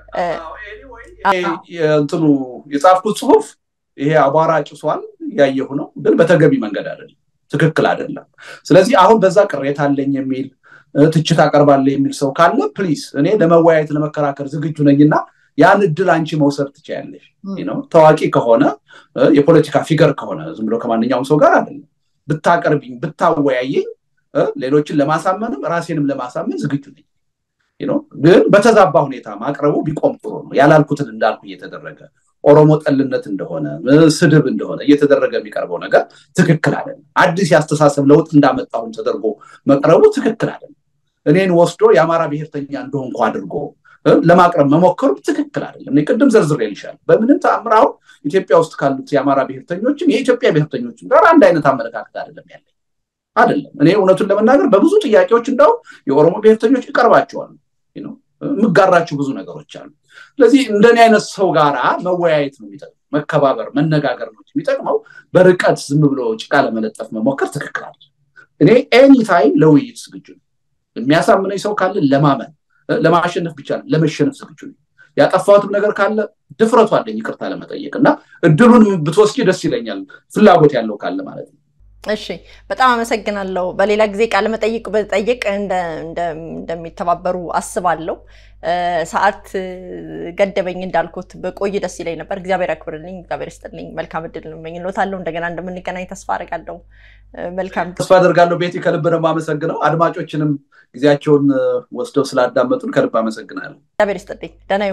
S2: እንትኑ የጻፍኩት ጽሁፍ ይሄ አቧራ ጭሷል እያየሁ ነው፣ ግን በተገቢ መንገድ አይደለም፣ ትክክል አይደለም። ስለዚህ አሁን በዛ ቅሬታ አለኝ የሚል ትችት አቀርባለሁ የሚል ሰው ካለ ፕሊስ እኔ ለመወያየት ለመከራከር ዝግጁ ነኝና ያን እድል አንቺ መውሰድ ትችያለሽ። ታዋቂ ከሆነ የፖለቲካ ፊገር ከሆነ ዝም ብሎ ከማንኛውም ሰው ጋር አይደለም ብታቀርቢኝ ብታወያየኝ ሌሎችን ለማሳመንም ራሴንም ለማሳመን ዝግጁ ነኝ። ግን በተዛባ ሁኔታ ማቅረቡ ቢቆም ጥሩ ነው። ያላልኩትን እንዳልኩ እየተደረገ ኦሮሞ ጠልነት እንደሆነ ስድብ እንደሆነ እየተደረገ የሚቀርበው ነገር ትክክል አይደለም። አዲስ የአስተሳሰብ ለውጥ እንዳመጣሁን ተደርጎ መቅረቡ ትክክል አይደለም። እኔን ወስዶ የአማራ ብሔርተኛ እንደሆንኩ አድርጎ ለማቅረብ መሞከሩ ትክክል አይደለም። ቅድም ዘርዝሬ ልሻል። በምንም ተአምር አሁን ኢትዮጵያ ውስጥ ካሉት የአማራ ብሔርተኞችም የኢትዮጵያ ብሔርተኞችም ጋር አንድ አይነት አመለካከት አይደለም ያለኝ አይደለም። እኔ እውነቱን ለመናገር በብዙ ጥያቄዎች እንደው የኦሮሞ ብሔርተኞች ይቀርባቸዋል። የምጋራቸው ብዙ ነገሮች አሉ። ስለዚህ እንደኔ አይነት ሰው ጋራ መወያየት ነው የሚጠቅመው፣ መከባበር፣ መነጋገር ነው የሚጠቅመው። በርቀት ዝም ብሎ ጭቃ ለመለጠፍ መሞከር ትክክል አለ። እኔ ኤኒታይም ለውይይት ዝግጁ ነው። የሚያሳምነኝ ሰው ካለ ለማመን ለማሸነፍ ብቻ ነው ለመሸነፍ ዝግጁ ነው። ያጠፋሁትም ነገር ካለ ድፍረቱ አለኝ ይቅርታ ለመጠየቅ እና እድሉን ብትወስጂ ደስ ይለኛል፣ ፍላጎት ያለው ካለ ማለት ነው።
S1: እሺ በጣም አመሰግናለሁ። በሌላ ጊዜ ቃለ መጠይቅ በጠይቅ እንደሚተባበሩ አስባለሁ። ሰዓት ገደበኝ እንዳልኩት በቆይ ደስ ይለኝ ነበር። እግዚአብሔር ያክብርልኝ፣ እግዚአብሔር ይስጥልኝ። መልካም እድል እመኝልዎታለሁ። እንደገና እንደምንገናኝ ተስፋ አደርጋለሁ። መልካም
S2: ተስፋ አደርጋለሁ። ቤቲ ከልብ ነው የማመሰግነው። አድማጮችንም ጊዜያቸውን ወስደው ስላዳመጡን ከልብ አመሰግናለሁ።
S1: እግዚአብሔር ይስጥልኝ። ደህና ይሁኑ።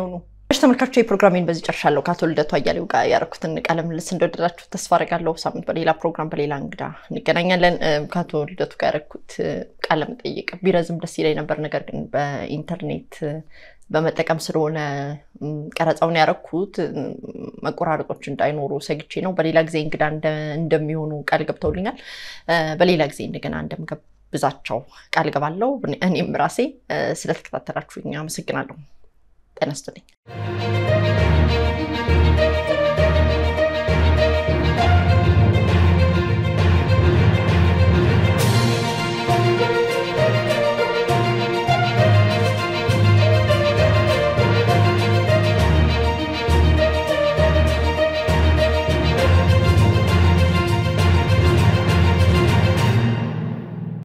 S1: እሺ ተመልካቾች የፕሮግራሜን በዚህ ጨርሻለሁ። ከአቶ ልደቱ አያሌው ጋር ያደረኩትን ቃለ ምልልስ እንደወደዳችሁ ተስፋ አደርጋለሁ። ሳምንት በሌላ ፕሮግራም በሌላ እንግዳ እንገናኛለን። ከአቶ ልደቱ ጋር ያደረኩት ቃለ መጠይቅ ቢረዝም ደስ ይለኝ ነበር፣ ነገር ግን በኢንተርኔት በመጠቀም ስለሆነ ቀረጻውን ያደረኩት መቆራረጦች እንዳይኖሩ ሰግቼ ነው። በሌላ ጊዜ እንግዳ እንደሚሆኑ ቃል ገብተውልኛል። በሌላ ጊዜ እንደገና እንደምጋብዛቸው ቃል ገባለሁ። እኔም ራሴ ስለተከታተላችሁኝ አመሰግናለሁ። ጤና ይስጥልኝ።